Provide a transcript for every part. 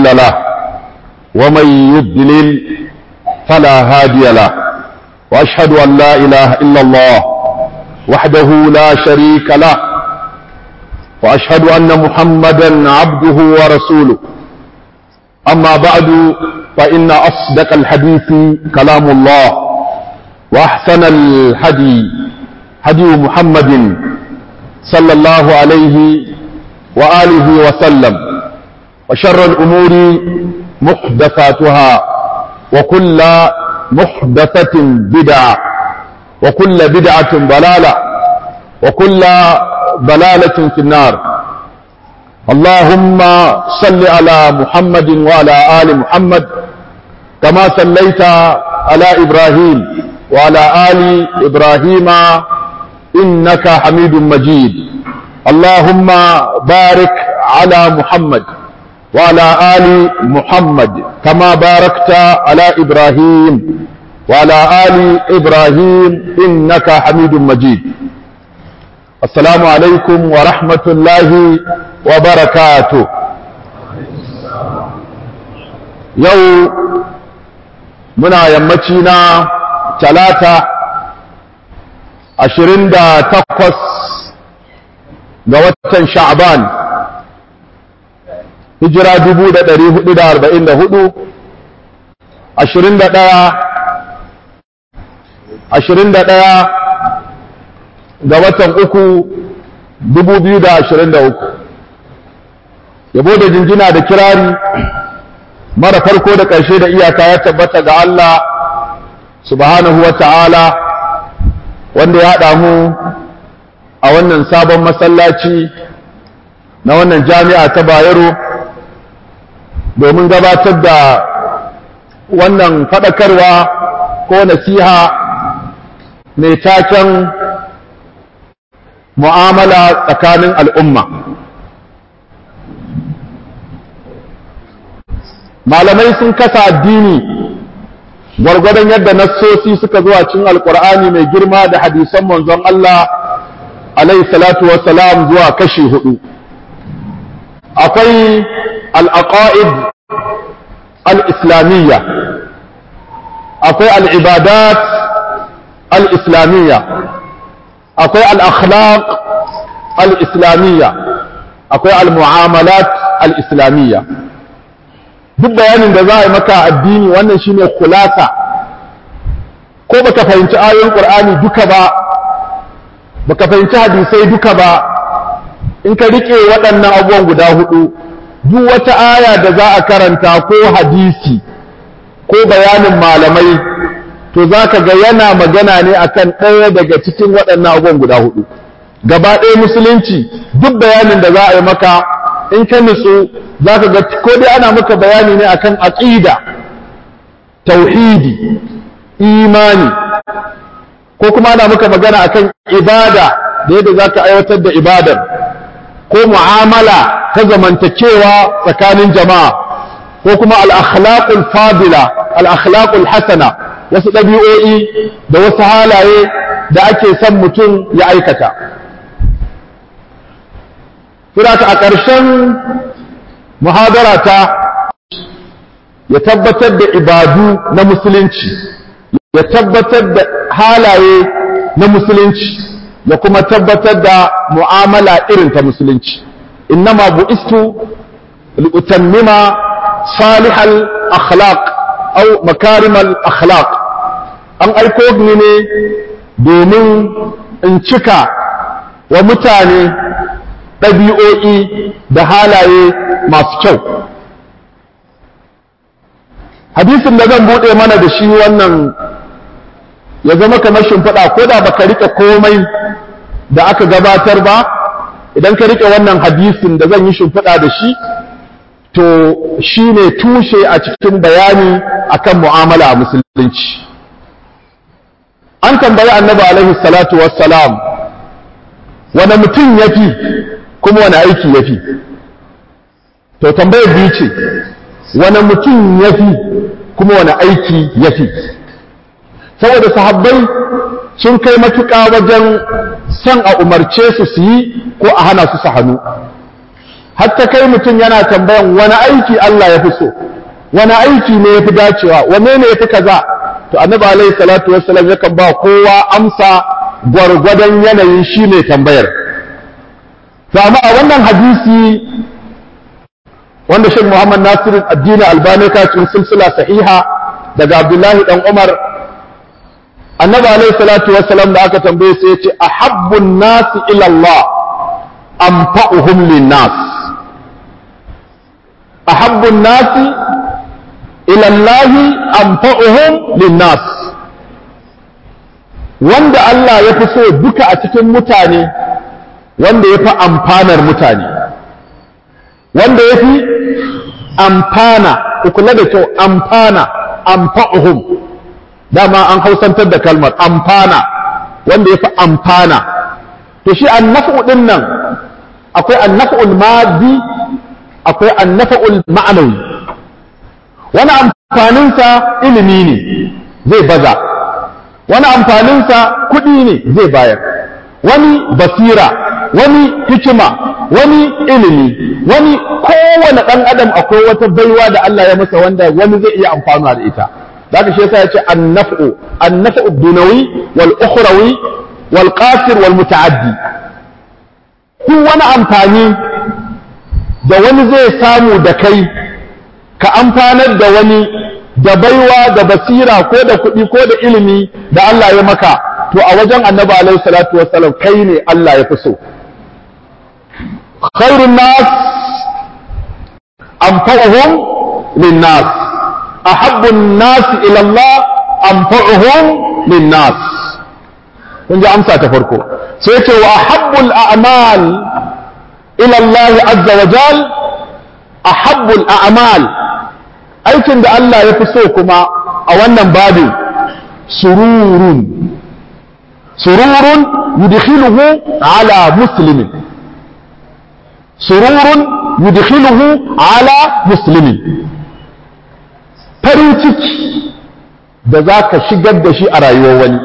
مضل له ومن يضلل فلا هادي له وأشهد أن لا إله إلا الله وحده لا شريك له وأشهد أن محمدا عبده ورسوله أما بعد فإن أصدق الحديث كلام الله وأحسن الهدي هدي محمد صلى الله عليه وآله وسلم وشر الأمور محدثاتها وكل محدثة بدعة وكل بدعة ضلالة وكل ضلالة في النار اللهم صل على محمد وعلى آل محمد كما صليت على إبراهيم وعلى آل إبراهيم إنك حميد مجيد اللهم بارك على محمد وعلى آل محمد كما باركت على إبراهيم وعلى آل إبراهيم إنك حميد مجيد السلام عليكم ورحمة الله وبركاته يو منا يمتينا ثلاثة ashirin da takwas ga watan sha'ban hijira dubu da ɗari hudu da arba'in da hudu ashirin da ɗaya ashirin da ɗaya ga watan uku dubu biyu da ashirin da uku yabo da jinjina da kirari mara farko da ƙarshe da iyaka ya tabbata ga Allah subhanahu wa ta'ala wanda ya haɗa mu a wannan sabon masallaci na wannan jami'a ta bayero domin gabatar da wannan faɗakarwa ko nasiha mai taken mu'amala tsakanin al'umma malamai sun kasa addini gwargwadon yadda nassosi suka zuwa cin alkur'ani mai girma da hadisan manzon Allah alaihi salatu wassalam zuwa kashi hudu akwai al'aqa'id al-islamiyya akwai al'ibadat al-islamiyya akwai al'akhlaq al-islamiyya akwai al-mu'amalat al-islamiyya duk bayanin da za a yi maka addini wannan shine kulasa ko baka fahimci ayoyin qur'ani duka ba baka fahimci hadisai duka ba in ka rike waɗannan abubuwan guda hudu duk wata aya da za a karanta ko hadisi ko bayanin malamai to za ka ga yana magana ne akan ɗaya daga cikin waɗannan abubuwan guda hudu gaba ɗaya musulunci duk bayanin da za a yi maka in ka nutsu za ka ga ko dai ana maka bayani ne akan aqida tauhidi imani ko kuma ana maka magana akan ibada da yadda za ka aiwatar da ibadar ko mu'amala ta zamantakewa tsakanin jama'a ko kuma al-akhlaqul fadila al-akhlaqul hasana wasu ɗabi'o'i da wasu halaye da ake son mutum ya aikata Suraka a ƙarshen muhadara ta ya tabbatar da ibadu na musulunci, ya tabbatar da halaye na musulunci, ya kuma tabbatar da mu'amala irin ta musulunci. Innama bu'istu li'utammima salihal akhlaq au makarimal akhlaq an aiko ni ne domin in cika wa mutane ɗabi'o'i da halaye masu kyau. Hadisin da zan buɗe mana da shi wannan ya zama kamar shimfiɗa ko da baka riƙe komai da aka gabatar ba, idan ka riƙe wannan hadisin da zan yi shimfiɗa da shi, to shi ne tushe a cikin bayani akan mu'amala a musulunci. An tambayi annabi alaihi salatu wassalam, wane mutum ya fi kuma wani aiki ya fi to tambayar biyu ce wani mutum ya fi kuma wani aiki ya fi saboda sahabbai sun kai matuƙa wajen son a umarce su su yi ko a hana su su hannu hatta kai mutum yana tambayan wani aiki Allah ya fi so wani aiki ne ya fi dacewa wane ne ya fi kaza to annabi alaihi salatu wassalam yakan ba kowa amsa gwargwadon yanayin shi ne tambayar to amma a wannan hadisi wanda Sheikh Muhammad Nasir addini Albani ka cikin silsila sahiha daga Abdullahi dan Umar annabi alaihi salatu wassalam da aka tambaye sai ya ce ahabbun nasi ila Allah anfa'uhum lin-nas ahabbun nasi ila Allah anfa'uhum lin-nas wanda Allah ya fi so duka a cikin mutane wanda ya fi amfanar mutane wanda ya fi amfana ku kula da kyau amfana amfa'uhum dama an hausantar da kalmar amfana wanda ya fi amfana to shi annafu din nan akwai annafa'ul maddi akwai annafa'ul ma'anawi wani amfaninsa ilimi ne zai baza wani amfaninsa kuɗi ne zai bayar wani basira wani hikima wani ilimi wani kowane ɗan adam akwai wata baiwa da Allah ya masa wanda wani zai iya amfanuwa da ita da haka shi yasa ya ce annaf'u annaf'u dunawi wal ukhrawi wal qasir wal muta'addi duk wani amfani da wani zai samu da kai ka amfanar da wani da baiwa da basira ko da kuɗi ko da ilimi da Allah ya maka to a wajen annabi alaihi salatu wassalam kai ne Allah ya fi so khairun nas anfa'uhum lin nas ahabbu an-nas ila Allah anfa'uhum lin nas kun ji amsa ta farko sai ce wa ahabbu al-a'mal ila Allah azza wa jal ahabbu al-a'mal aikin da Allah ya fi so kuma a wannan babin sururun sururun yudkhiluhu ala muslimin sururun yudkhiluhu ala muslimin farin ciki da za ka shigar da shi a rayuwar wani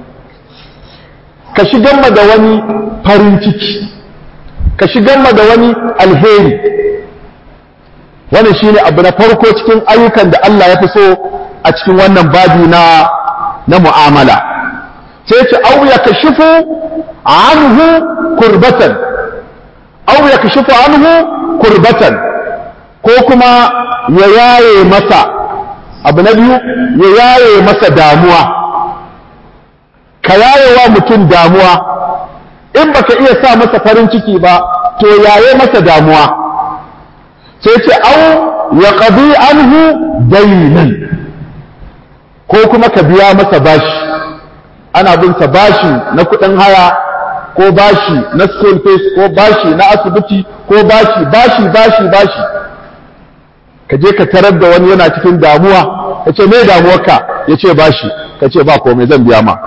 ka shigar ma da wani farin ciki ka shigar ma da wani alheri wannan shine abu na farko cikin ayyukan da Allah ya fi so a cikin wannan babi na na mu'amala sai ce au ya kashifu anhu kurbatan au ya kashifu anhu kurbatan ko kuma ya yaye masa abu na biyu ya yaye masa damuwa ka yaye wa mutum damuwa in baka iya sa masa farin ciki ba to yaye masa damuwa sai ce au ya ƙabi anhu dainan ko kuma ka biya masa bashi ana bin sa bashi na kuɗin haya ko bashi na school fees ko bashi na asibiti ko bashi bashi bashi bashi ka je ka tarar da wani yana cikin damuwa ka ce me damuwarka ya ce bashi ka ce ba komai zan biya ma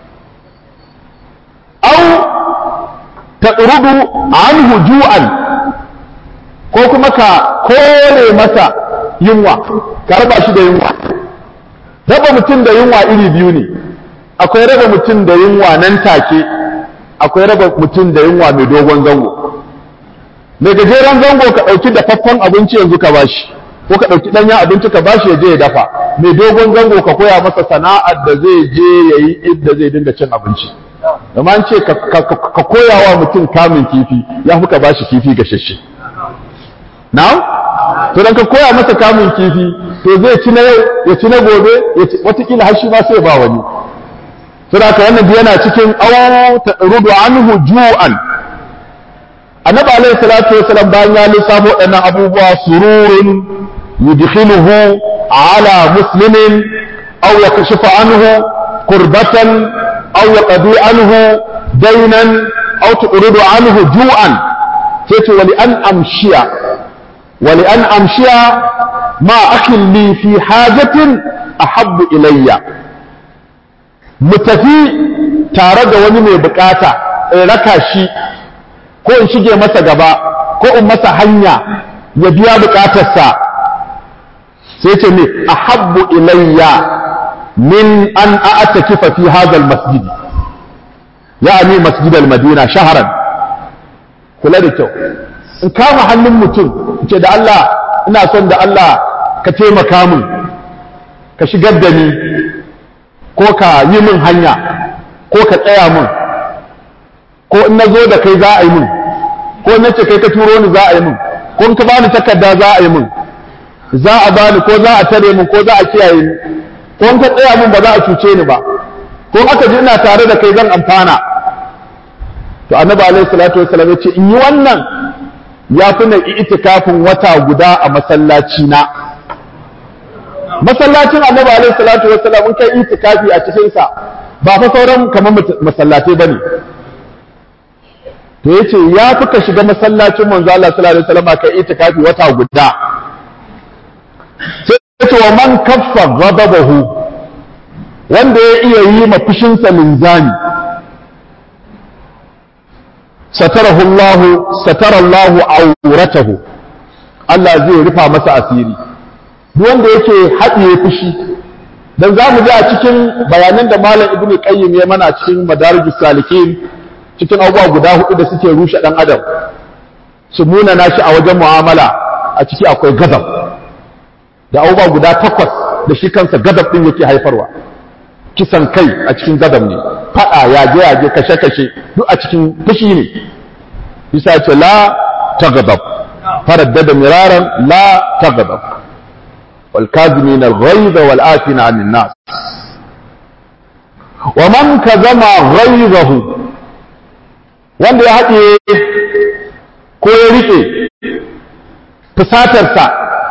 au ta anhu ju'an ko kuma ka kore masa yunwa ka raba shi da yunwa raba mutum da yunwa iri biyu ne akwai raba mutum da yunwa nan take akwai raba mutum da yunwa mai dogon zango mai gajeren zango ka ɗauki dafaffen abinci yanzu ka bashi ko ka ɗauki ɗanyen abinci ka bashi ya je ya dafa mai dogon zango ka koya masa sana'ar da zai je ya yi inda zai dinga cin abinci amma an ce ka koya wa mutum kamun kifi ya fi ka bashi kifi gashashe na'am to dan ka koya masa kamun kifi to zai ci na yau ya ci na gobe ya ci watakila har shi ma sai ba wani to da wannan yana cikin aw rudu anhu ju'an annabi alaihi salatu wasalam bayan ya lissafo waɗannan abubuwa sururun yudkhiluhu ala muslimin aw yakashifu anhu qurbatan aw yaqdi anhu daynan aw tuqridu anhu ju'an sai ce wali an amshiya ولأن أمشي مع أخ لي في حاجة أحب إلي متفي tare da wani mai bukata in raka shi ko in shige masa gaba ko in masa hanya ya biya bukatarsa sai ce ne ahabbu ilayya min an a'takifa fi hadha al-masjid ya'ni masjid al-madina shahran kula da kyau in kama hannun mutum ce da Allah ina son da Allah ka taimaka min ka shigar da ni ko ka yi min hanya ko ka tsaya min ko in na zo da kai za a yi min ko na ce kai ka turo ni za a yi min ko in ka bani takarda za a yi min za a bani ko za a tare min ko za a kiyaye ni ko in ka tsaya min ba za a cuce ni ba ko aka ji ina tare da kai zan amfana to annabi alaihi salatu wasallam ya ce in yi wannan ya fi na itikafin wata guda a masallaci na masallacin annabi alaihi salatu wasallam in kai itikafi a cikin sa ba fa sauran kamar masallatai bane to yace ya fi ka shiga masallacin manzo Allah sallallahu alaihi wasallam kai itikafi wata guda sai yace wa man kaffa ghadabahu wanda ya iya yi ma fushinsa linzami satarahu Allah satara Allah auratahu Allah zai rufa masa asiri duk wanda yake haɗiye fushi dan za mu ji a cikin bayanan da malam ibnu qayyim ya mana cikin madarijus salikin cikin abubuwa guda hudu da suke rushe dan adam su muna nashi a wajen mu'amala a ciki akwai gadab da abubuwa guda takwas da shi kansa gadab din yake haifarwa kisan kai a cikin gadab ne fada yaje yaje kashe kashe duk a cikin fushi ne bisa ce la tagadab faraddada miraran la tagadab wal kazimin al ghaiz wal afina anin nas wa man kazama ghaizahu wanda ya haɗe ko ya riƙe fusatarsa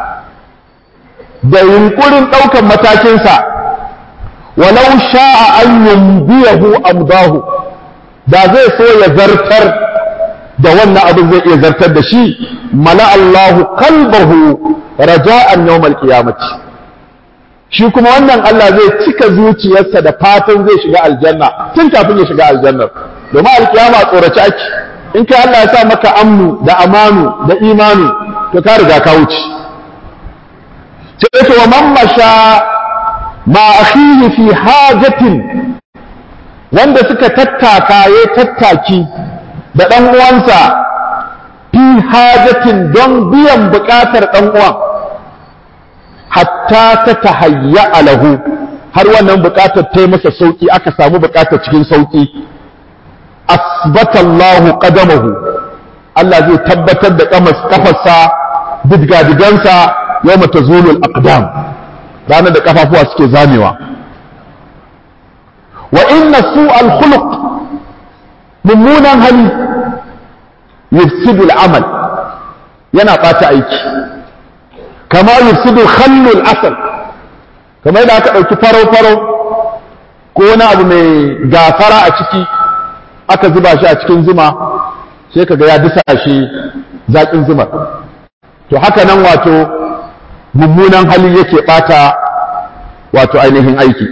da yunkurin ɗaukan matakinsa walau sha'a an yumbiyahu amdahu da zai so ya zartar da wannan abin zai iya zartar da shi mala Allahu qalbahu raja'an yawmal qiyamati shi kuma wannan Allah zai cika zuciyarsa da fatan zai shiga aljanna tun kafin ya shiga aljannar domin alkiyama tsorace ake in kai Allah ya sa maka amnu da amanu da imanu to ka riga ka wuce sai ce wa man masha ma akhihi fi hajatin wanda suka tattaka ya tattaki da dan uwansa fi hajatin don biyan bukatar dan uwan hatta ta tahayya lahu har wannan bukatar ta yi masa sauki aka samu bukatar cikin sauki asbata Allahu qadamahu Allah zai tabbatar da kafarsa digadigansa yawma tazulul aqdam ranar da kafafuwa suke zamewa wa inna su'al khuluq mummunan hali yufsidu amal yana bata aiki kama yufsidu khallul asal kamar yadda aka ɗauki farau-farau ko wani abu mai gafara a ciki aka zuba shi a cikin zuma sai kaga ya disa shi zaƙin zumar to haka nan wato mummunan hali yake ɓata wato ainihin aiki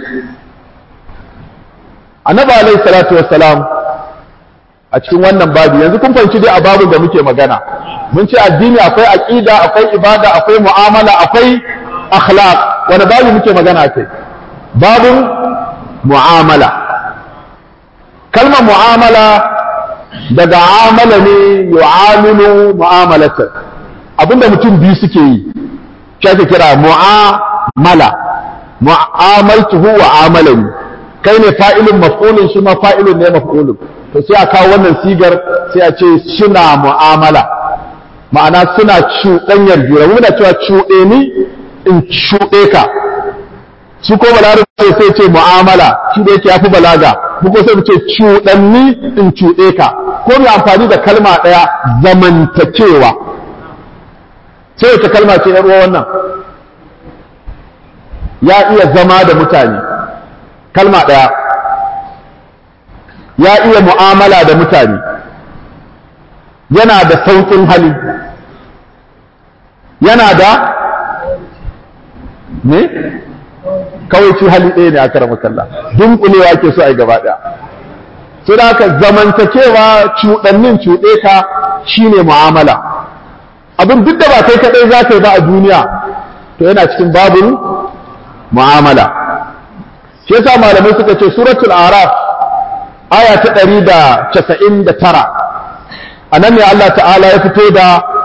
annabi alaihi salatu wassalam a cikin wannan babu yanzu kun fahimci dai a babun da muke magana mun ce addini akwai aqida akwai ibada akwai mu'amala akwai akhlaq wani babu muke magana kai babun mu'amala kalmar mu'amala daga amala ne yu'amilu mu'amalatan abinda mutum biyu suke yi shi ake kira mu'amala mu'amaltuhu wa amalani kai ne fa'ilun maf'ulun shi ma fa'ilun ne maf'ulun to sai a kawo wannan sigar sai a ce suna mu'amala ma'ana suna cuɗanyar juna muna cewa cuɗe ni in cuɗe ka shi ko balarabe sai ce mu'amala shi da yake yafi balaga mu ko sai mu ce cuɗanni in cuɗe ka ko mu amfani da kalma ɗaya zamantakewa sai wace kalma ce yar wannan ya iya zama da mutane kalma ɗaya ya iya mu'amala da mutane yana da sauƙin hali yana da ne kawai ci hali ɗaya ne a karama kalla dunkulewa ke so a yi gaba ɗaya su da haka zamantakewa cuɗannin cuɗe ka shine mu'amala abin duk da ba kai kaɗai za ka yi ba a duniya to yana cikin babin mu'amala shi yasa malamai suka ce suratul araf aya ta ɗari da casa'in da tara a nan ne Allah ta'ala ya fito da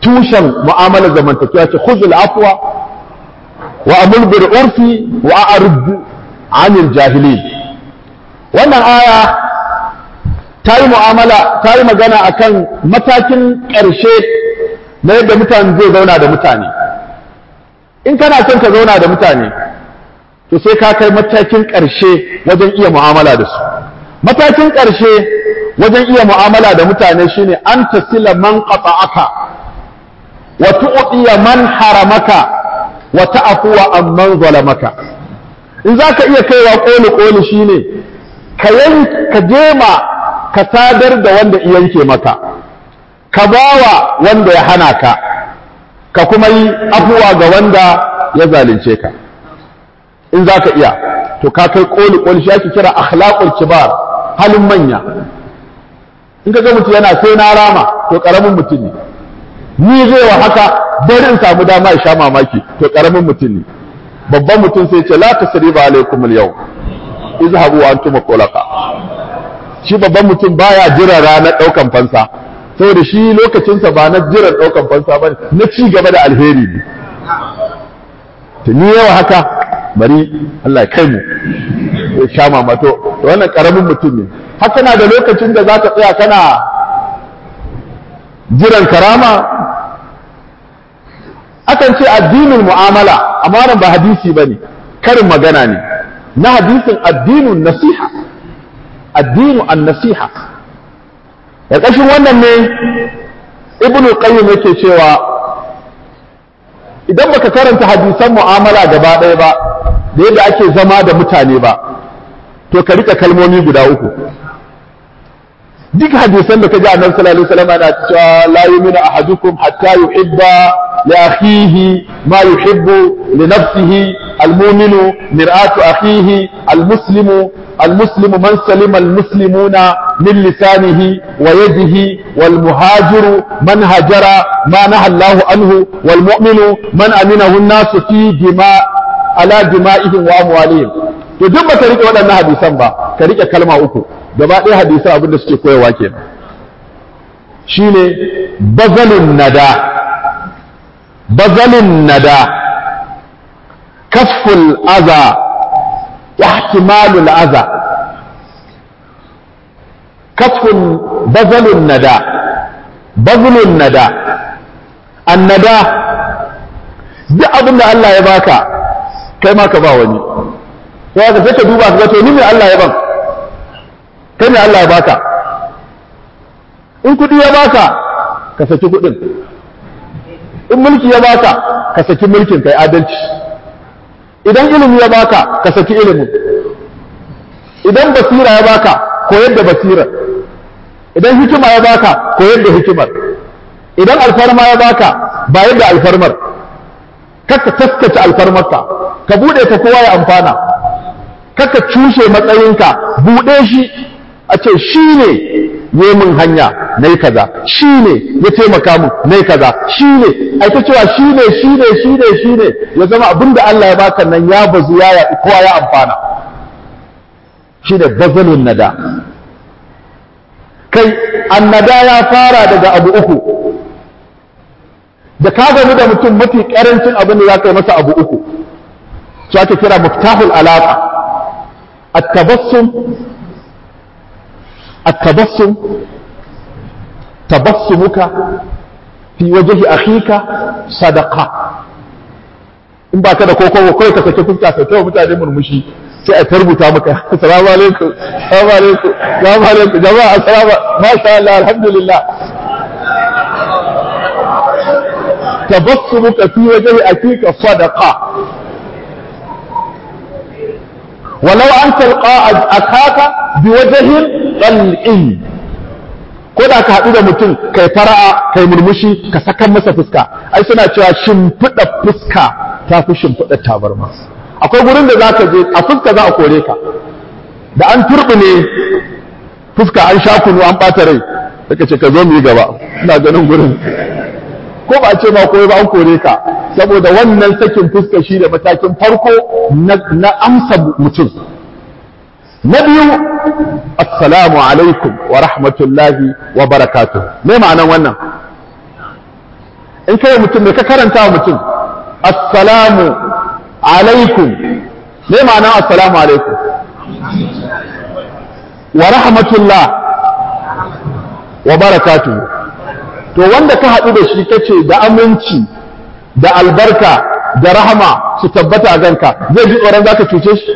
tushen mu'amalar zamantakewa ce khuzul afwa wa amul bil urfi wa a'rid anil jahilin wannan aya ta yi mu'amala ta yi magana akan matakin ƙarshe na yadda mutane zai zauna da mutane in kana son ka zauna da mutane to sai ka kai matakin ƙarshe wajen iya mu'amala da su matakin ƙarshe wajen iya mu'amala da mutane shine an tasila man qata'aka wa tu'tiya man haramaka wa ta'fuwa amman zalamaka in zaka iya kaiwa koli koli shine ka ka jema ka sadar da wanda yanke maka ka bawa wanda ya hana ka ka kuma yi afuwa ga wanda ya zalunce ka in za ka iya to ka kai koli koli shi ake kira akhlaqul kibar halin manya in ka ga mutum yana sai na rama to karamin mutum ne ni zai wa haka bari in samu dama ya sha mamaki to karamin mutum ne babban mutum sai ce la tasriba alaikum al-yawm izhabu wa antum qulaqa shi babban mutum baya jira ranar daukan fansa saboda shi lokacinsa ba na jiran daukan fansa ba na ci gaba da alheri ne to ni yawa haka bari Allah ya kai mu ya sha mamato to wannan karamin mutum ne haka na da lokacin da zaka tsaya kana jiran karama akan ce addinin mu'amala amma nan ba hadisi bane karin magana ne na hadisin addinin nasiha addinu an-nasiha ya kashin wannan ne ibnu qayyim yake cewa idan baka karanta hadisan mu'amala gaba ɗaya ba da yadda ake zama da mutane ba to ka rika kalmomi guda uku duk hadisan da ka ji annabi sallallahu alaihi wasallam yana cewa la yu'minu ahadukum hatta yuhibba li akhihi ma yuhibbu li nafsihi al-mu'minu mir'atu akhihi al-muslimu al-muslimu man salima al-muslimuna min lisanihi wa yadihi wal muhajiru man hajara ma naha Allahu anhu wal mu'minu man aminahu an-nasu fi dima ala dima'ihim wa amwalihim to duk baka rike waɗannan hadisan ba ka rike kalma uku gaba ɗaya hadisan abin da suke koyarwa kenan shine bazalun nada bazalun nada kaful aza ihtimalul aza kaful bazalun nada bazalun nada annada duk abin da Allah ya baka kai ma ka ba wani sai ka sai ka duba ka to ni me Allah ya ban kai me Allah ya baka in kudi ya baka ka saki kudin in mulki ya baka ka saki mulkin kai adalci idan ilimi ya baka ka saki ilimin idan basira ya baka koyar da basira idan hikima ya baka koyar da hikimar idan alfarma ya baka bayar da alfarmar kakka taskace alfarmarka ka bude ta kowa ya amfana kakka cushe matsayinka bude shi a ce shi ne ya min hanya na yi kaza shi ne ya taimaka min na yi kaza shi ne a ta cewa shi ne shi ne shi ne shi ne ya zama abin da Allah ya baka nan ya bazu ya yaɗi kowa ya amfana shi da bazalin nada kai annada ya fara daga abu uku da ka gani da mutum mafi karancin abin da za ka yi masa abu uku su ake kira muftahul alaƙa التبسم التبسم تبسمك في وجه أخيك صدقة in ba ka da koko kawai ka sake fuska ka kai mutane murmushi sai a tarbuta maka assalamu alaikum assalamu alaikum assalamu alaikum jama'a assalamu masha Allah alhamdulillah tabassumuka fi wajhi akika sadaqa ولو أن تلقى أخاك بوجه طلق ko da ka haɗu da mutum kai fara'a kai murmushi ka sakan masa fuska ai suna cewa shimfiɗa fuska ta fi shimfiɗa tabarma akwai gurin da za ka je a fuska za a kore ka da an turɓune fuska an sha kunu an ɓata rai daga ce ka zo mu yi gaba ina ganin gurin ko ba a ce ma koyi ba an kore ka saboda wannan sakin fuska shi da matakin farko na amsa mutum na biyu assalamu alaikum wa rahmatullahi wa barakatuh me ma'anan wannan in kai mutum da ka karanta wa mutum assalamu alaikum me ma'ana assalamu alaikum wa rahmatullah wa barakatuhu to wanda ka haɗu da shi kace da aminci da albarka da rahama su tabbata a ganka zai ji tsoron zaka cuce shi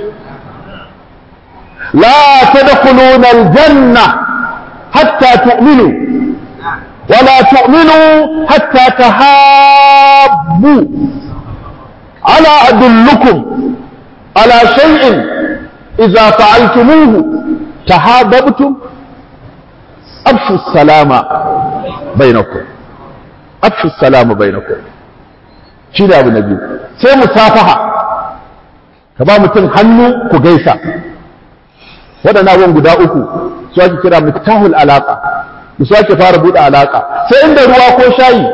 la tadkhuluna aljanna hatta tu'minu wa la tu'minu hatta tahabbu ala adullukum ala shay'in idza fa'altumuhu tahabbtum afshu salama bainakum afshu salama bainakum shi da abu na biyu sai musafaha ka ba mutum hannu ku gaisa waɗannan abubuwan guda uku su ake kira miftahul alaƙa da su ake fara buɗe alaƙa sai inda ruwa ko shayi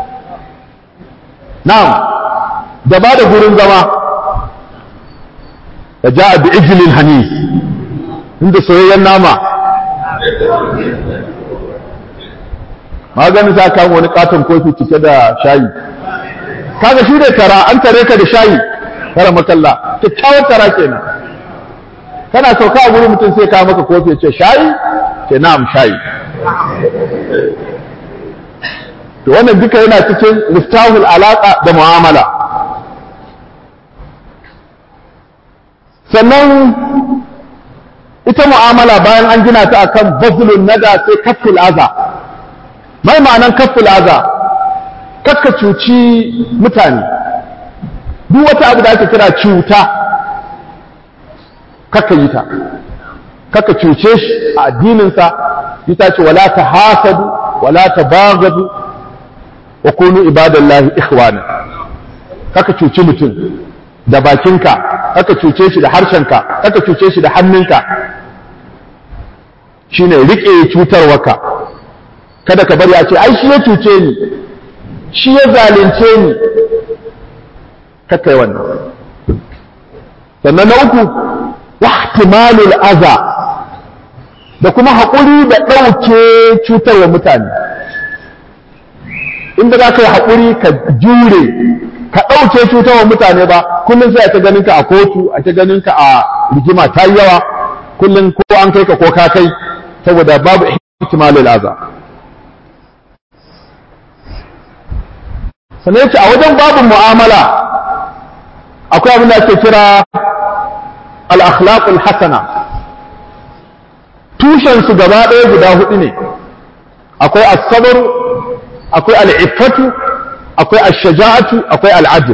na'am da ba da gurin zama da ja bi ijlin hanis inda soyayyen nama maganin sa kama wani katon kofi cike da shayi kaga shi ne tara an tare ka da shayi kara makalla kyakkyawar tara kenan kana sauka a gurin mutum sai kawo maka kofi ce shayi ce na'am shayi to wannan duka yana cikin miftahul alaka da mu'amala sannan ita mu'amala bayan an gina ta akan bazlun nada sai kafful aza mai ma'anan kafful aza kakka cuci mutane duk wata abu da ake kira cuta kakka yi ta kakka cuce shi a addininsa ita ce wala ta hasadu wala ta bagadu wa kunu ibadallahi ikhwana kakka cuci mutum da bakinka kakka cuce shi da harshenka kakka cuce shi da hannunka shine rike cutarwarka kada ka bari a ce ai shi ya cuce ni shi ya zalunce ni kakai wannan sannan na uku wahtimalul aza da kuma haƙuri da ɗauke cutarwa mutane inda za ka yi haƙuri ka jure ka ɗauke cutarwa mutane ba kullum sai a ta ganin ka a kotu a ta ganin ka a rigima ta yi yawa kullum ko an kai ka ko ka kai saboda babu ihtimalul aza sannan yace a wajen babin mu'amala akwai abin da ake kira al-akhlaqul hasana tushen su gaba ɗaya guda hudu ne akwai as-sabr akwai al-iffatu akwai ash-shaja'atu akwai al-adl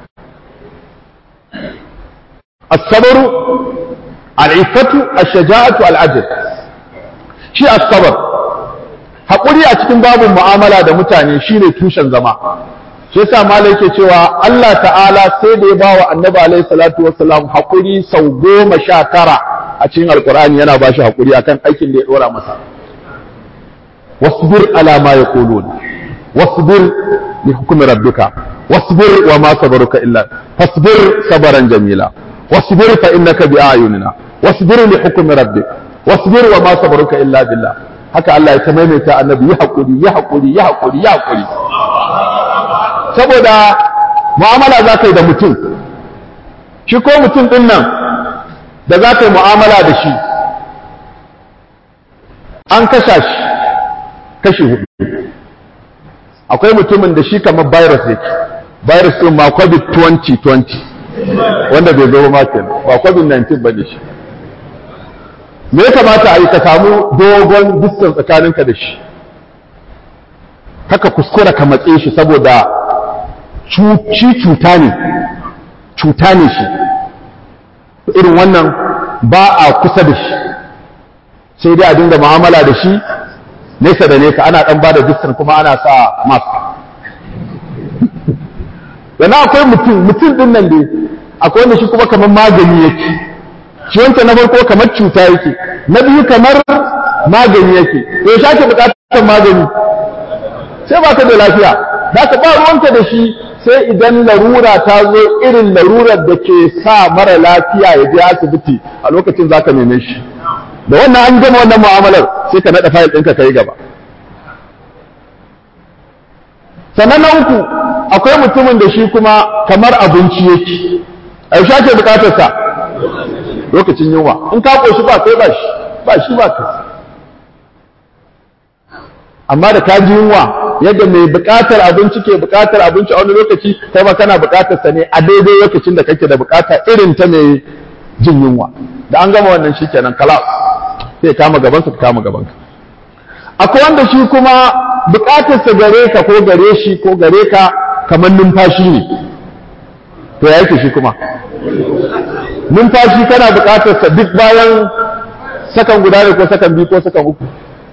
as-sabr al-iffatu ash-shaja'atu al-adl shi as-sabr haƙuri a cikin babin mu'amala da mutane shine tushen zama shi yasa malai yake cewa Allah ta'ala sai da ya bawa annabi alaihi salatu wassalam haƙuri sau goma sha tara a cikin alkur'ani yana ba shi haƙuri akan aikin da ya ɗora masa wasbir ala ma yaqulun wasbir li hukmi rabbika wasbir wa ma sabaruka illa fasbir sabaran jamila wasbir fa innaka bi ayunina wasbir li hukmi rabbik wasbir wa ma sabaruka illa billah haka Allah ya ta maimaita annabi ya haƙuri ya haƙuri ya haƙuri ya haƙuri saboda mu'amala za ka yi da mutum shi ko mutum ɗin nan da za ka yi mu'amala da shi an kasha shi kashi hudu akwai mutumin da shi kamar virus yake virus ɗin ma covid 2020 wanda bai zo ma kenan ba covid 19 ba ne shi me ya kamata a yi ka samu dogon distance tsakaninka da shi haka kuskura ka matse shi saboda shi cuta ne cuta ne shi irin wannan ba a kusa da shi sai dai a dinga mu'amala da shi nesa da nesa ana dan bada distance kuma ana sa mask yana akwai mutum mutum din nan dai akwai wanda shi kuma kamar magani yake shi wanta na farko kamar cuta yake na biyu kamar magani yake to ya shake bukatar magani sai ba ka da lafiya za ka ba ruwanka da shi sai idan larura ta zo irin larurar da ke sa mara lafiya ya je asibiti a lokacin za ka neme shi da wannan an gama wannan mu'amalar sai ka naɗa fayil ɗinka ka yi gaba sannan na uku akwai mutumin da shi kuma kamar abinci yake a yaushe ake bukatarsa lokacin yunwa in ka ƙoshi ba kai ba shi ba shi ba kai amma da ka ji yunwa yadda mai bukatar abinci ke bukatar abinci a wani lokaci kai ma kana bukatar sa ne a daidai lokacin da kake da bukata irin ta mai jin yunwa da an gama wannan shikenan kala sai kama gaban ka kama gaban ka akwai wanda shi kuma bukatar sa gare ka ko gare shi ko gare ka kamar numfashi ne to ya yake shi kuma numfashi kana bukatar sa duk bayan sakan guda ne ko sakan biyu ko sakan uku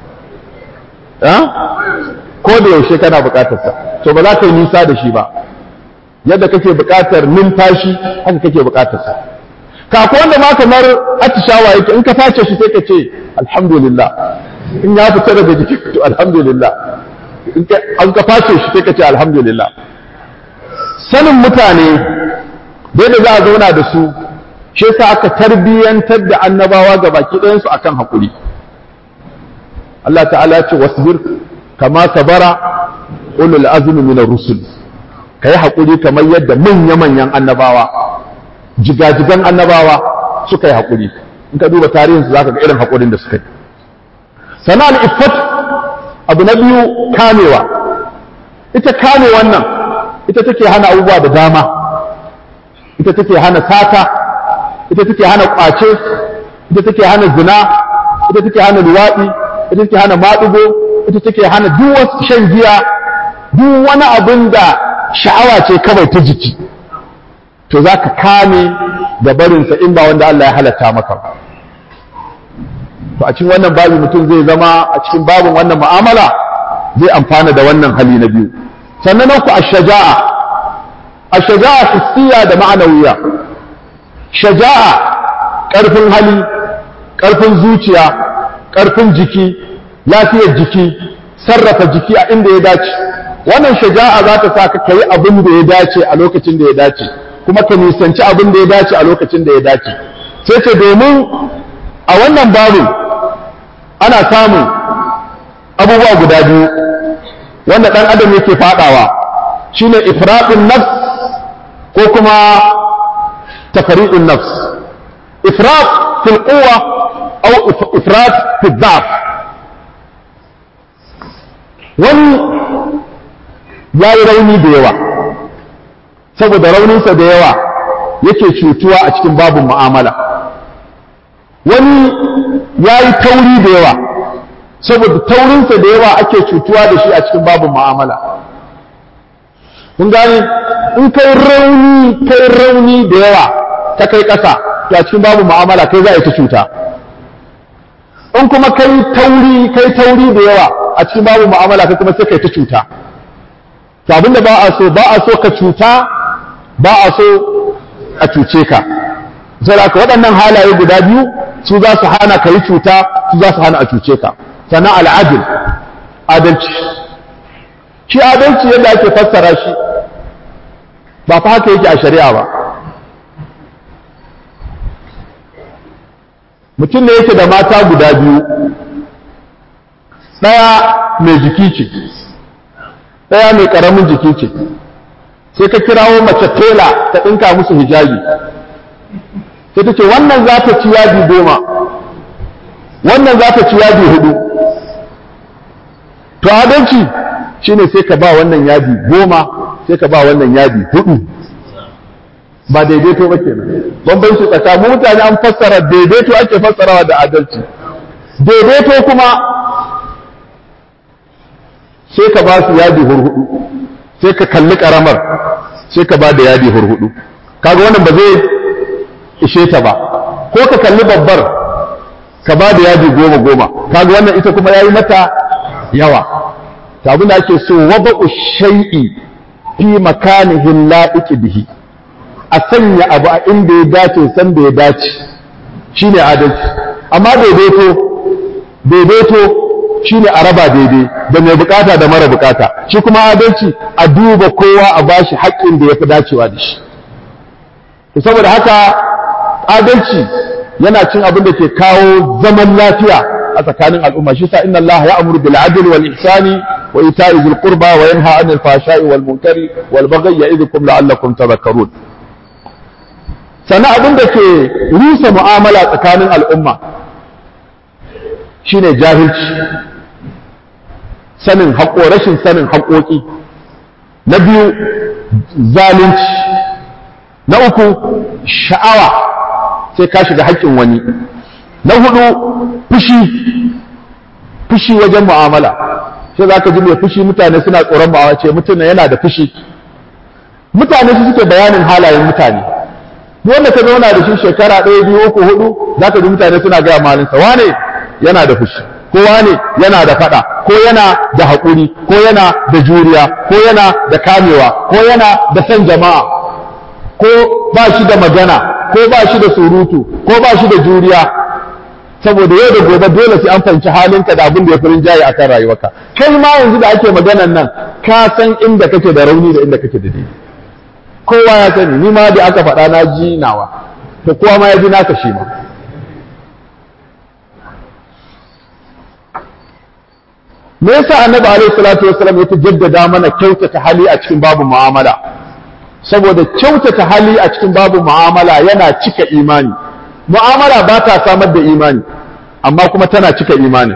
ko da yaushe kana bukatarsa to ba za ka yi nisa da shi ba yadda kake bukatar numfashi haka kake bukatarsa kako wanda ma kamar atishawa yake in ka face shi sai ka ce alhamdulillah in ya fita daga jiki to alhamdulillah in ka an ka face shi sai ka ce alhamdulillah sanin mutane da yadda za a zauna da su shi yasa aka tarbiyyantar da annabawa ga baki ɗayansu akan haƙuri Allah ta'ala ya ce wasbir kama sabara ulul azmi min ar-rusul kai hakuri kamar yadda manya manyan annabawa jigajigan annabawa suka yi hakuri in ka duba tarihin su zaka ga irin hakurin da suka yi sana al-iffat abu na biyu kamewa ita kame wannan ita take hana abubuwa da dama ita take hana sata ita take hana kwace ita take hana zina ita take hana luwaɗi ita take hana maɗugo ita take hana duk wasu shan giya duk wani abin da sha'awa ce kawai ta jiki to za ka kame da barinsa in ba wanda Allah ya halatta maka ba to a cikin wannan babi mutum zai zama a cikin babin wannan mu'amala zai amfana da wannan hali na biyu sannan na ku ash-shaja'a ash-shaja'a hissiya da ma'anawiya shaja'a ƙarfin hali ƙarfin zuciya ƙarfin jiki lafiyar jiki sarrafa jiki a inda ya dace wannan shaja'a za ta sa ka yi abin da ya dace a lokacin da ya dace kuma ka nisanci abin da ya dace a lokacin da ya dace sai ce domin a wannan babu ana samun abubuwa guda biyu wanda ɗan adam yake faɗawa shine ifraɗin nafs ko kuma tafari'un nafs ifrat fil quwwa aw ifrat fil dha'f wani ya yi rauni da yawa saboda rauninsa da yawa yake cutuwa a cikin babin mu'amala wani ya yi tauri da yawa saboda taurinsa da yawa ake cutuwa da shi a cikin babin mu'amala kun gane in kai rauni kai rauni da yawa ta kai ƙasa to a cikin babin mu'amala kai za a yi ta cuta in kuma kai tauri kai tauri da yawa a cikin babu mu'amala kai kuma sai kai ta cuta to abinda ba a so ba a so ka cuta ba a so a cuce ka saboda ka waɗannan halaye guda biyu su za su hana ka yi cuta su za su hana a cuce ka sannan al'adil adalci shi adalci yadda ake fassara shi ba fa haka yake a shari'a ba mutum ne yake da mata guda biyu ɗaya mai jiki ce ɗaya mai ƙaramin jiki ce sai ka kirawo mace tela ta ɗinka musu hijabi sai ta ce wannan za ta ci yadi goma wannan za ta ci yadi hudu to adalci shine sai ka ba wannan yadi goma sai ka ba wannan yadi hudu ba daidaito ba kenan bambanci tsakanin mutane an fassara daidaito ake fassarawa da adalci daidaito kuma sai ka ba su yadi hurhudu sai ka kalli karamar sai ka ba da yadi hurhudu kaga wannan ba zai ishe ta ba ko ka kalli babbar ka ba da yadi goma goma kaga wannan ita kuma yayi mata yawa ta abin da ake so wada'u shay'i fi makanihin la'iqi bihi a sanya abu a inda ya dace san da ya dace shine adalci amma daidaito daidaito shine a raba daidai da mai bukata da mara bukata shi kuma adalci a duba kowa a bashi haƙƙin da ya fi dacewa da shi saboda haka adalci yana cin abin da ke kawo zaman lafiya a tsakanin al'umma shi sa inna Allah ya amuru bil adli wal ihsani wa ita'i dhil qurba wa yanha 'anil fahsha'i wal munkari wal baghi ya'idhukum la'allakum tadhakkarun sannan abin da ke rusa mu'amala tsakanin al'umma shine jahilci sanin haƙo rashin sanin haƙoƙi na biyu zalunci na uku sha'awa sai ka shiga haƙƙin wani na hudu fushi fushi wajen mu'amala sai za ka ji mai fushi mutane suna tsoron ma'amala ce mutum yana da fushi mutane su suke bayanin halayen mutane duk wanda ka zauna da shi shekara ɗaya biyu uku hudu za ka ji mutane suna gaya malinsa wane yana da fushi ko wane yana da faɗa ko yana da haƙuri ko yana da juriya ko yana da kamewa ko yana da son jama'a ko ba shi da magana ko ba shi da surutu ko ba shi da juriya saboda yau da gobe dole sai an fahimci halinka da abin da ya fi rinjaye akan rayuwarka kai ma yanzu da ake maganan nan ka san inda kake da rauni da inda kake da daidai kowa ya sani ni ma da aka faɗa na ji nawa to kowa ma ya ji naka shi ma me yasa annabi alaihi salatu wasallam ya jaddada mana kyautata hali a cikin babu mu'amala saboda kyautata hali a cikin babu mu'amala yana cika imani mu'amala ba ta samar da imani amma kuma tana cika imani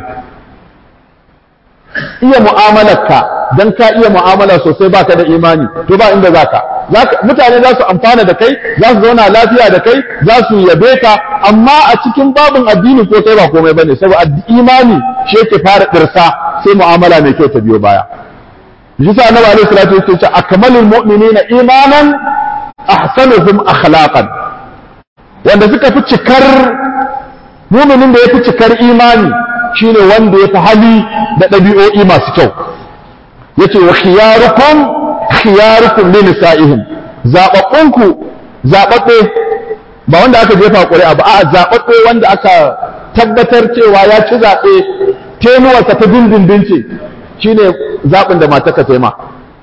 iya mu'amalarka dan ka iya mu'amala sosai baka da imani to ba inda zaka mutane za su amfana da kai za su zauna lafiya da kai za su yabe ka amma a cikin babin addini ko kai ba komai bane saboda imani shi yake fara dirsa sai mu'amala mai kyau ta biyo baya shi sa annabi alaihi salatu wasallam ce akmalul mu'minina imanan ahsanuhum akhlaqan wanda suka fi cikar mu'minin da ya fi cikar imani shine wanda ya fi hali da ɗabi'o'i masu kyau yace wa khiyarukum khiyarukum li nisa'ihim zababbunku zababbe ba wanda aka jefa ƙuri'a ba a zababbe wanda aka tabbatar cewa ya ci zaɓe tenuwarsa ta dindindin ce shine zaɓin da matarka ta ma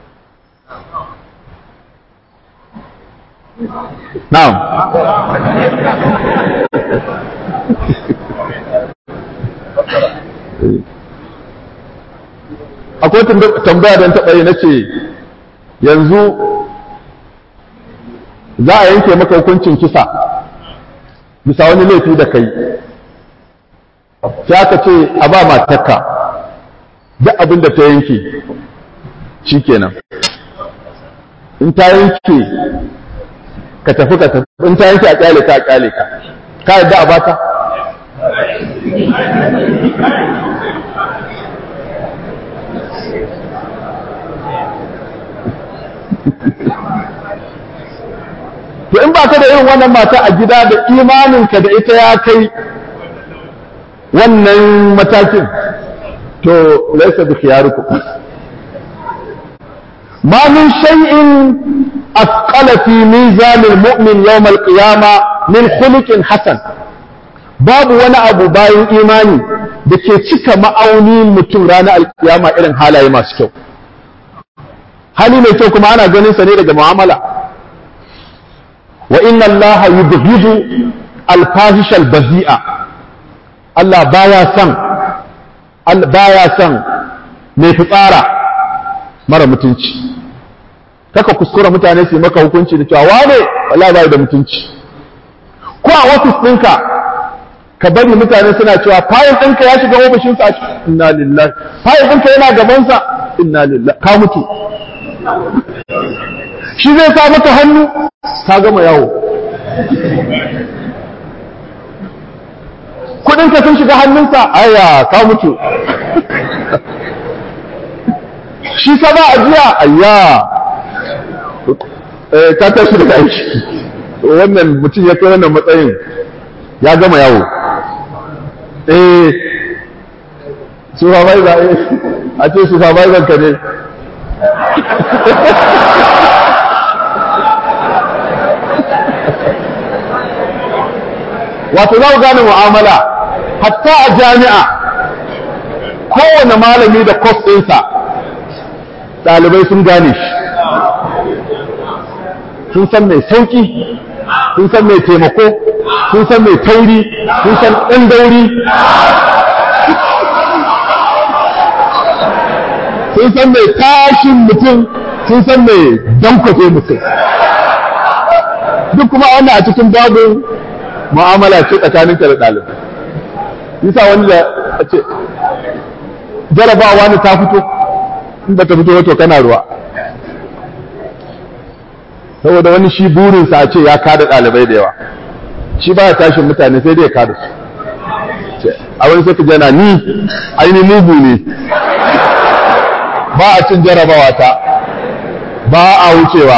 na'am akwai tambaya don taɓa yi na ce yanzu za a yanke maka hukuncin kisa bisa wani laifi da kai sai aka ce a ba matarka duk abin da ta yanke shi kenan in ta yanke ka tafi ka tafi in ta yanke a kyale ka a kyale ka ka yadda a bata to in ba ka da irin wannan mata a gida da imaninka da ita ya kai wannan matakin to laisa bi khiyarukum ma min shay'in asqala fi mizan almu'min yawm alqiyama min khuluqin hasan babu wani abu bayan imani da ke cika ma'aunin mutum ranar alkiyama irin halaye masu kyau hali mai kyau kuma ana ganin sa ne daga mu'amala wa inna allaha yubghidu alfahisha albazi'a Allah baya son baya son mai fitsara mara mutunci kaka kuskura mutane su yi maka hukunci da cewa wane wallahi bai da mutunci ko a ofis ɗinka ka bari mutane suna cewa fayil ɗinka ya shiga ofishinsa inna lillahi fayil ɗinka yana gabansa inna lillahi ka mutu shi zai sa maka hannu ka gama yawo kudinka sun shiga hannunsa aya ka mutu shi sa ba ajiya ayya ka tashi daga aiki wannan mutum ya kai wannan matsayin ya gama yawo eh supervisor eh a ce supervisor ka ne wato za ku gane mu'amala hatta a jami'a kowane malami da kwas ɗinsa ɗalibai sun gane shi sun san mai sauƙi sun san mai taimako sun san mai tauri sun san ɗan dauri sun san mai tashin mutum sun san mai dankwafe mutum duk kuma wannan a cikin babin mu'amala ce tsakaninka da ɗalibai yasa wani da ce jarabawa ne ta fito in ba ta fito wato kana ruwa saboda wani shi burinsa a ce ya kada ɗalibai da yawa shi ba ya tashin mutane sai dai ya kada su a wani sai ka jana ni aini mugu ne ba a cin jarabawa ta ba a wucewa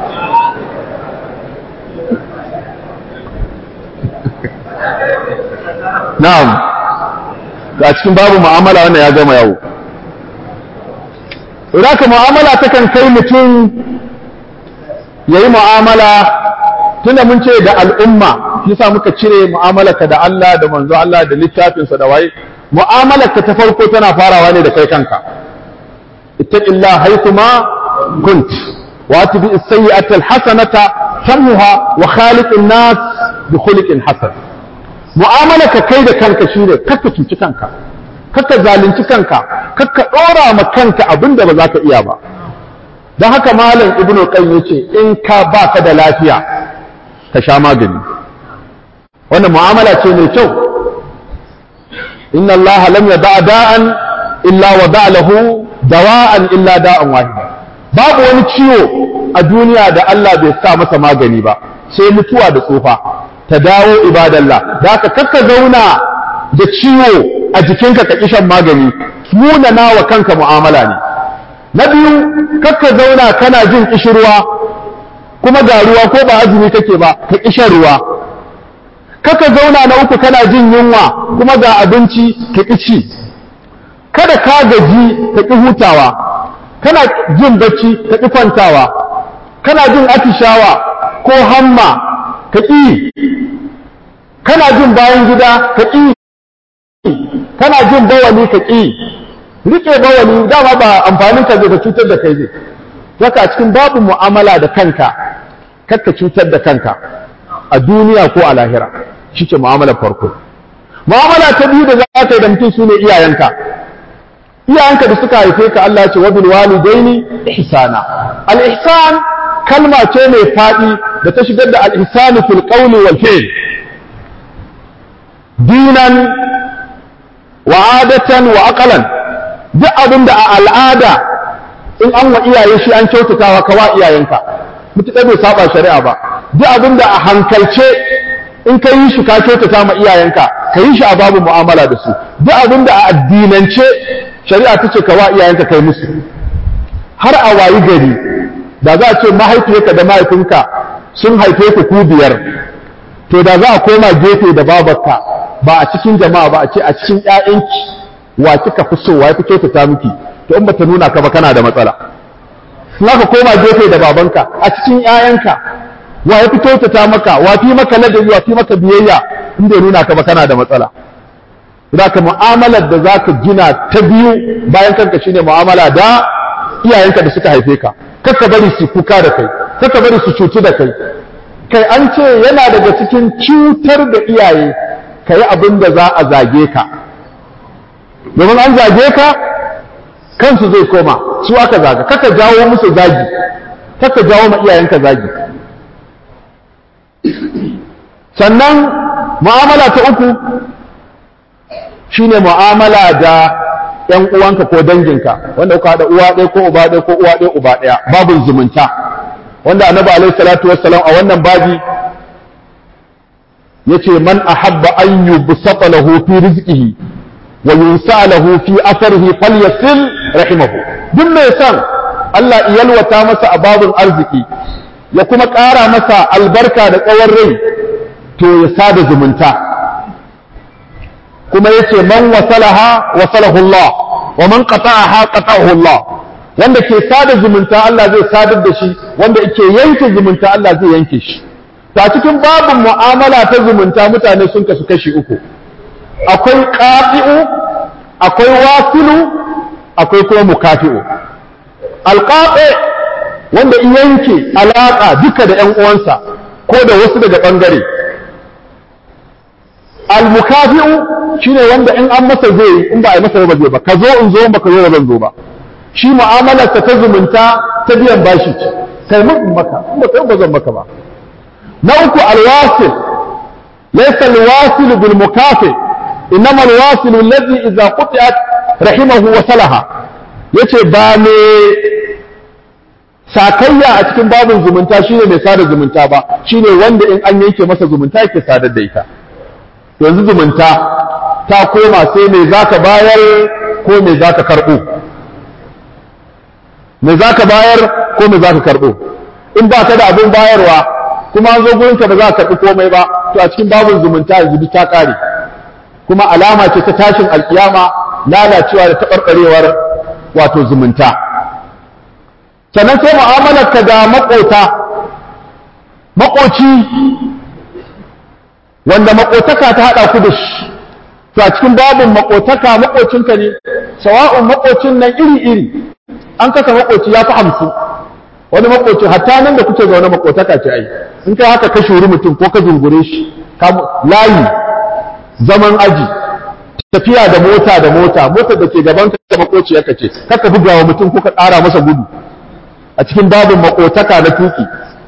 na'am a cikin babu mu'amala wannan ya gama yawo Raka mu'amala takan kai mutum ya yi mu'amala tunda mun ce da al'umma yasa muka cire mu'amalarka da Allah da manzo Allah da littafinsa da waye mu'amalarka ta farko tana farawa ne da kai kanka ittaqillah haythuma kunt wa atbi as-sayyi'ata al-hasanata tamhuha wa khaliqin nas bi khuluqin hasan mu'amalarka kai da kanka shine kakka cuci kanka kakka zalunci kanka kakka dora ma kanka abinda ba za ka iya ba don haka malam ibn qayyim yace in ka baka da lafiya ka sha magani wannan mu'amala ce mai kyau inna allaha lam yada da'an illa wada lahu dawa'an illa da'an wahida babu wani ciwo a duniya da Allah bai sa masa magani ba sai mutuwa da tsufa ta dawo ibadallah da haka kakka zauna da ciwo a jikinka ka kishan magani munana wa kanka mu'amala ne na biyu kakka zauna kana jin kishirwa kuma ga ruwa ko ba azumi kake ba ka kishan ruwa kakka zauna na uku kana jin yunwa kuma ga abinci ka kici kada ka gaji ka ƙi hutawa kana jin bacci ka ƙi kwantawa kana jin atishawa ko hamma ka ƙi kana jin bayan gida ka ƙi kana jin bawali ka ƙi rike bawali dama ba amfanin ka zai ka cutar da kai zai zaka a cikin babu mu'amala da kanka kakka cutar da kanka a duniya ko a lahira shi ce mu'amalar farko mu'amala ta biyu da za ka yi da mutum su ne iyayenka iyayenka da suka haife ka Allah ce wabil walidaini ihsana al ihsan kalma ce mai fadi da ta shigar da al ihsan fil qawli wal fi'l dinan wa adatan wa aqalan duk abin da a al'ada in an wa iyaye shi an kyautatawa ka wa iyayenka mutuƙar bai saba shari'a ba duk abin da a hankalce in ka yi shi ka kyautata ma iyayenka ka yi shi a babu mu'amala da su duk abin da a addinance shari'a ta ce ka wa iyayenka kai musu har a wayi gari da za a ce mahaifiyarka da mahaifinka sun haife ku ku biyar to da za a koma gefe da babarka ba a cikin jama'a ba a ce a cikin ƴaƴanki wa kika fi so wa fi kyautata miki to in bata nuna ka ba kana da matsala in aka koma gefe da babanka a cikin ƴaƴanka wa ya fi kyautata maka wa fi maka ladabi wa fi maka biyayya in bai nuna ka ba kana da matsala zaka mu'amalar da zaka gina ta biyu bayan kanka shine mu'amala da iyayenka da suka haife ka kaka bari su kuka da kai kaka bari su cutu da kai kai an ce yana daga cikin cutar da iyaye ka yi abin da za a zage ka domin an zage ka kansu zai koma su aka zaga kaka jawo musu zagi kaka jawo ma iyayenka zagi sannan mu'amala ta uku shine mu'amala da ‘yan uwanka ko danginka wanda kuka haɗa uwa ɗaya ko uba ɗaya ko uwa ɗaya uba ɗaya babin zumunta wanda annabi alaihi salatu wassalam a wannan babi yace man ahabba an yubsata lahu fi rizqihi wa yunsa lahu fi atharihi falyasil rahimahu duk mai san Allah yalwata masa a babin arziki ya kuma ƙara masa albarka da tsawon rai to ya sada zumunta kuma yace man wasalaha wasalahu Allah wa man qata'aha qata'ahu Allah wanda ke sada zumunta Allah zai sadar da shi wanda yake yanke zumunta Allah zai yanke shi ta cikin babin mu'amala ta zumunta mutane sun kasu kashi uku akwai qati'u akwai wasilu akwai kuma mukafi'u alqati wanda in yanke alaka duka da ƴan uwansa ko da wasu daga bangare al-mukafi'u shine wanda in an masa zai in ba a yi masa ba zai ba ka zo in zo ba ka zo ba zan zo ba shi mu'amalarsa ta zumunta ta biyan bashi ce kai mun in maka in ba kai ba zan maka ba na uku alwasil laysa alwasil bil mukafi innama alwasil alladhi idza quti'at rahimahu wa salaha yace ba me sakayya a cikin babin zumunta shine mai sada zumunta ba shine wanda in an yanke masa zumunta yake sadar da ita yanzu zumunta ta koma sai me zaka bayar ko me zaka karbo me zaka bayar ko me zaka karbo in ba ka da abin bayarwa kuma an zo gurinka ba za ka karɓi komai ba to a cikin babin zumunta yanzu duk ta ƙare kuma alama ce ta tashin alkiyama lalacewa da taɓarɓarewar wato zumunta sannan sai mu'amalar ka da maƙota maƙoci wanda maƙotaka ta haɗa ku da shi to a cikin babin maƙotaka maƙocinka ne sawa'un maƙocin nan iri-iri an kasa maƙoci ya fi hamsin wani makoci hatta nan da kuke zaune makotaka ce ai in kai haka ka shuri mutum ko ka zungure shi layi zaman aji tafiya da mota da mota motar da ke gaban ka makoci yaka ce kaka buga wa mutum ko ka ƙara masa gudu a cikin babin makotaka na tuki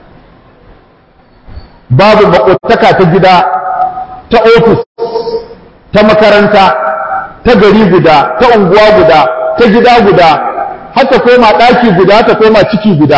babin makotaka ta gida ta ofis ta makaranta ta gari guda ta unguwa guda ta gida guda har ta koma ɗaki guda ta koma ciki guda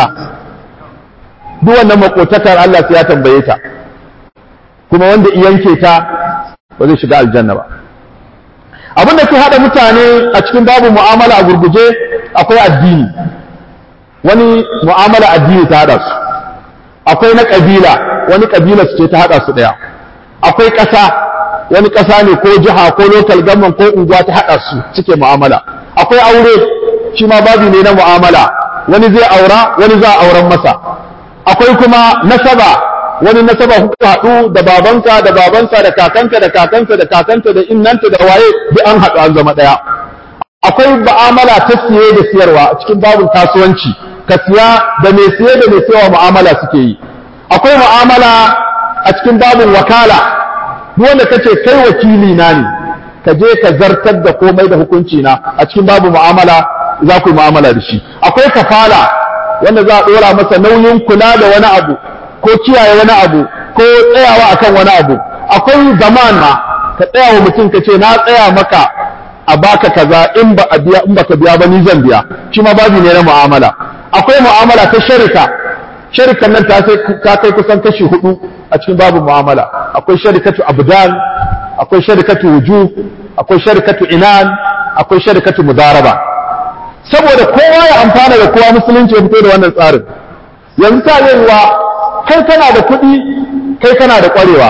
duk wannan makotakar Allah sai ya tambaye ta kuma wanda yanke ta ba zai shiga aljanna ba abin da ke haɗa mutane a cikin babu mu'amala a gurguje akwai addini wani mu'amala addini ta haɗa su akwai na ƙabila wani ƙabila su ce ta haɗa su ɗaya akwai ƙasa wani ƙasa ne ko jiha ko local government ko unguwa ta haɗa su suke mu'amala akwai aure shi ma babi ne na mu'amala wani zai aura wani za a auren masa akwai kuma nasaba wani nasaba kuka haɗu da babanka da babansa da kakanka da kakansa da kakanta da innanta da waye duk an haɗu an zama ɗaya akwai mu'amala ta siye da siyarwa a cikin babin kasuwanci ka siya da mai siye da mai siyarwa mu'amala suke yi akwai mu'amala a cikin babin wakala duk wanda kace kai wakili na ne ka je ka zartar da komai da hukunci na a cikin babu mu'amala za ku yi mu'amala da shi akwai kafala wanda za a ɗora masa nauyin kula da wani abu ko kiyaye wani abu ko tsayawa akan wani abu akwai zaman ma ka tsaya wa mutum ka ce na tsaya maka a baka kaza in ba a biya in baka biya ba ni zan biya shi ma babu ne na mu'amala akwai mu'amala ta sharika sharikan nan ta kai kusan kashi hudu a cikin babu mu'amala akwai sharikatu abdan akwai sharikatu wujuh akwai sharikatu inan akwai sharikatu mudaraba saboda kowa ya amfana da kowa musulunci ya fito da wannan tsarin yanzu ta yiwuwa kai kana da kuɗi kai kana da ƙwarewa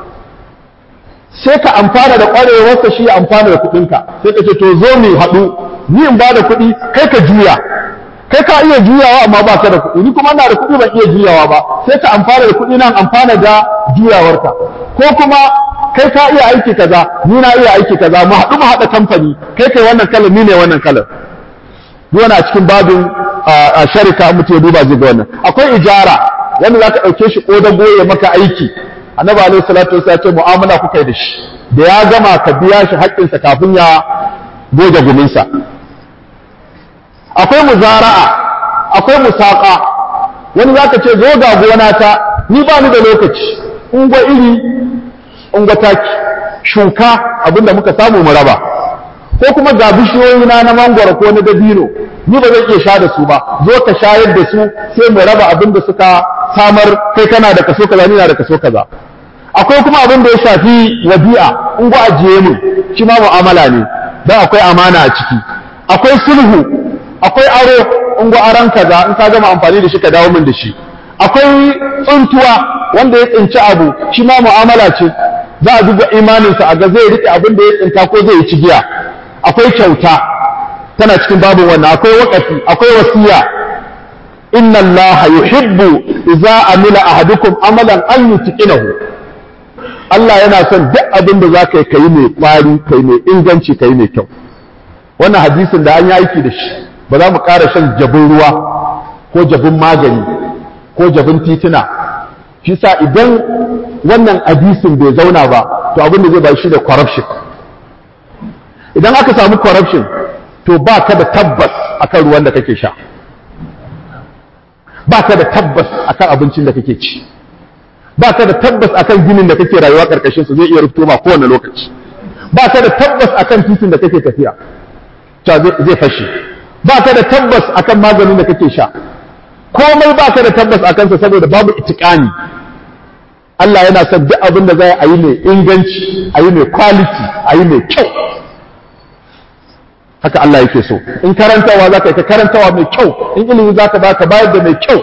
sai ka amfana da ƙwarewarsa shi ya amfana da kuɗinka sai ka ce to zo mu haɗu ni in ba da kuɗi kai ka juya kai ka iya juyawa amma ba ka da kuɗi ni kuma ina da kuɗi ban iya juyawa ba sai ka amfana da kuɗi nan amfana da juyawarka ko kuma kai ka iya aiki kaza ni na iya aiki kaza mu haɗu mu haɗa kamfani kai kai wannan kalar ni ne wannan kalar duk wani a cikin babin a sharika mutum ya duba zai ga wannan akwai ijara wanda za ka ɗauke shi ko da goye maka aiki annabi alaihi salatu wasallam ce mu'amala kuka yi da shi da ya gama ka biya shi haƙƙinsa kafin ya goge guminsa akwai muzara'a akwai musaka wani zaka ce zo ga gona ta ni ba ni da lokaci ungwa iri ungwa taki shuka abinda muka samu mu raba ko kuma ga bishiyoyi na na mangwaro ko na dabino ni ba zan iya sha da su ba zo ka shayar da su sai mu raba abin da suka samar kai kana da kaso kaza ni na da kaso kaza akwai kuma abin da ya shafi wadi'a in ga ajiye mu shi ma mu'amala ne dan akwai amana a ciki akwai sulhu akwai aro in ga aran kaza in ka gama amfani da shi ka dawo min da shi akwai tsuntuwa wanda ya tsinci abu shi ma mu'amala ce za a duba imaninsa a ga zai rike abin da ya tsinta ko zai yi cigiya akwai kyauta tana cikin babin wannan akwai wakafi akwai wasiya inna allaha yuhibbu idza amila ahadukum amalan an yutqinahu Allah yana son duk abin da zaka yi kai mai kwari kai mai inganci kai mai kyau wannan hadisin da an yi aiki da shi ba za mu ƙara shan jabin ruwa ko jabin magani ko jabin tituna shi sa idan wannan hadisin bai zauna ba to abin da zai ba shi da corruption idan aka samu corruption to ba ka da tabbas akan ruwan da kake sha ba ka da tabbas akan abincin da kake ci ba ka da tabbas akan ginin da kake rayuwa karkashin su zai iya rufto ma kowane lokaci ba ka da tabbas akan titin da kake tafiya ta zai fashe ba ka da tabbas akan maganin da kake sha komai ba ka da tabbas akan sa saboda babu itikani Allah yana son duk abin da zai a yi mai inganci a yi mai quality a yi mai kyau haka Allah yake so in karantawa za ka yi ka karantawa mai kyau in ilimi za ka ba ka bayar da mai kyau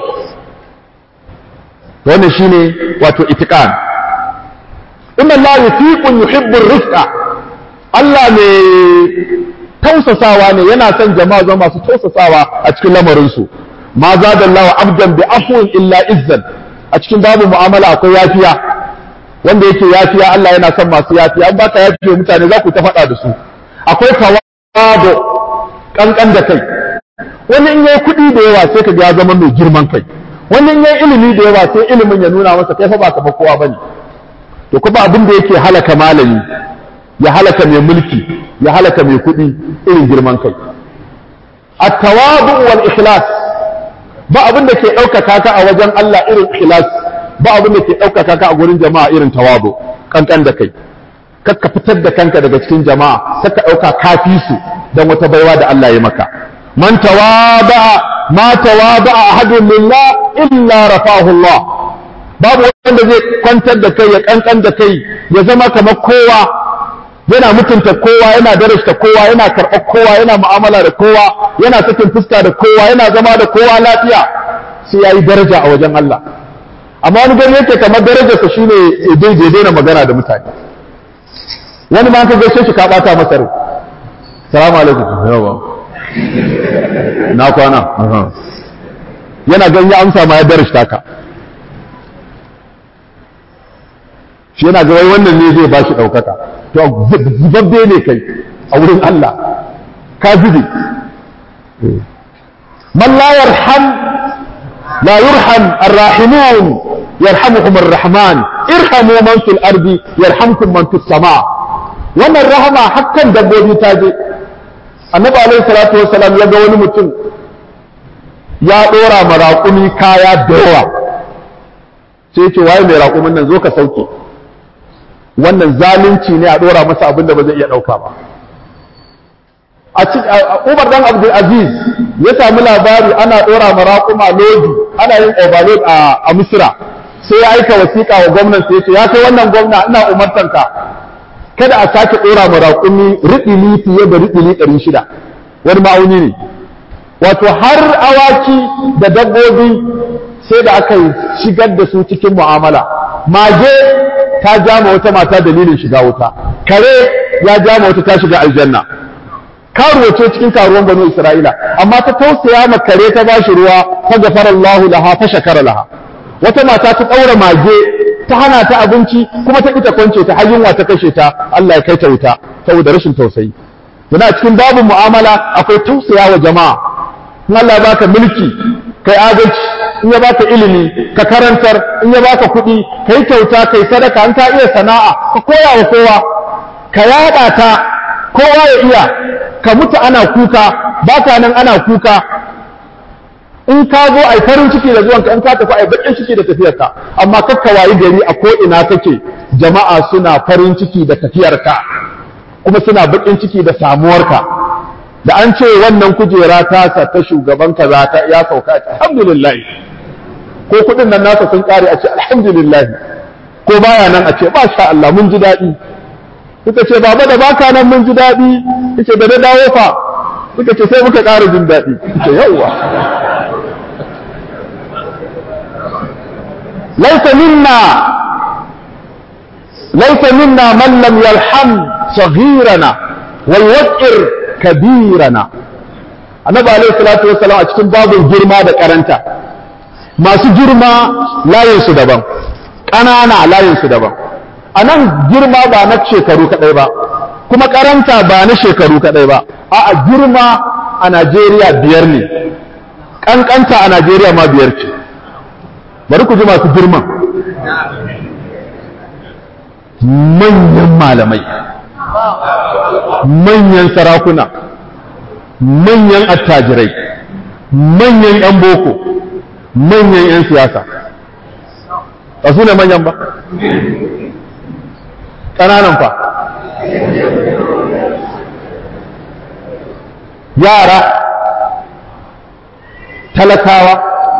wannan shine wato itiqan inna Allah yufiqun yuhibbu rifqa Allah ne tausasawa ne yana son jama'a zama masu tausasawa a cikin lamarin su ma zadallahu abdan bi afwin illa izzan a cikin babu mu'amala akwai yafiya wanda yake yafiya Allah yana son masu yafiya an baka yafiya mutane za ku ta faɗa da su akwai tawadu kankan da kai wani in yayi kuɗi da yawa sai ka ga ya zama mai girman kai wani in yayi ilimi da yawa sai ilimin ya nuna masa kai fa ba ka ba kowa bane to kuma abin da yake halaka malami ya halaka mai mulki ya halaka mai kuɗi irin girman kai at-tawadu wal ikhlas ba abin da ke ɗaukaka ka a wajen Allah irin ikhlas ba abin da ke ɗaukaka ka a gurin jama'a irin tawadu kankan da kai kakka fitar da kanka daga cikin jama'a saka ɗauka kafi su don wata baiwa da Allah ya maka man tawada ma tawada ahadun lillah illa rafahu Allah babu wanda zai kwantar da kai ya kankan da kai ya zama kamar kowa yana mutunta kowa yana darasta kowa yana karɓar kowa yana mu'amala da kowa yana sakin fuska da kowa yana zama da kowa lafiya sai yayi daraja a wajen Allah amma wani gani yake kamar darajarsa shine ya daina magana da mutane wani ma ka gaishe shi ka bata masa rai salamu alaikum yawa na kwana yana gan ya amsa ma ya darashta ka shi yana ga wai wannan ne zai ba shi ɗaukaka to zubabbe ne kai a wurin Allah ka zube man la yarham la yurham arrahimun yarhamuhum arrahman irhamu man fil ardi yarhamkum man fis sama' wannan rahama hakkan dabbobi ta je annabi alaihi salatu wassalam ya ga wani mutum ya dora ma raƙumi kaya da yawa sai ce waye mai raƙumin nan zo ka sauke wannan zalunci ne a dora masa abin da ba zai iya ɗauka ba a Umar dan Abdul Aziz ya sami labari ana dora ma raƙuma lodi ana yin overload a Misra sai ya aika wasiƙa wa gwamnan sai ya ce ya kai wannan gwamna ina umartanka kada a sake ɗora ma raƙumi riɗili fiye da riɗili ɗari shida wani ma'auni ne wato har awaki da dabbobi sai da aka shigar da su cikin mu'amala mage ta jama wata mata dalilin shiga wuta kare ya jama wata ta shiga aljanna karuwa ce cikin karuwan banu isra'ila amma ta tausaya ma kare ta bashi ruwa ta gafara Allahu laha ta shakara laha wata mata ta ɗaura mage ta hana ta abinci kuma ta ita kwance ta har yunwa ta kashe ta Allah ya kai ta wuta saboda rashin tausayi yana cikin babu mu'amala akwai tausaya wa jama'a in Allah ya baka mulki kai adalci in ya baka ilimi ka karantar in ya baka kuɗi kai kyauta kai sadaka an ta iya sana'a ka koya wa kowa ka yaɗa ta kowa ya iya ka mutu ana kuka baka nan ana kuka in ka zo ai farin ciki da zuwanka in ka tafi ai bakin ciki da tafiyarka amma kakka wayi gari a ko ina kake jama'a suna farin ciki da tafiyarka kuma suna bakin ciki da samuwarka da an ce wannan kujera ta sa ta shugaban kaza ta ya sauka alhamdulillah ko kudin nan nasa sun kare a ce alhamdulillah ko baya nan a ce masha Allah mun ji daɗi suka ce baba da baka nan mun ji daɗi yace da na dawo fa suka ce sai muka ƙara jin daɗi yace yawwa ليس منا ليس منا من لم يرحم صغيرنا ويوقر كبيرنا annabi alaihi salatu wassalam a cikin babin girma da karanta masu girma layinsu daban ƙanana layinsu daban a nan girma ba na shekaru kaɗai ba kuma karanta ba na shekaru kaɗai ba a girma a najeriya biyar ne ƙanƙanta a najeriya ma biyar ce bari ku ji masu girman manyan malamai manyan sarakuna manyan attajirai manyan 'yan boko manyan 'yan siyasa ba su ne manyan ba ƙananan fa yara talakawa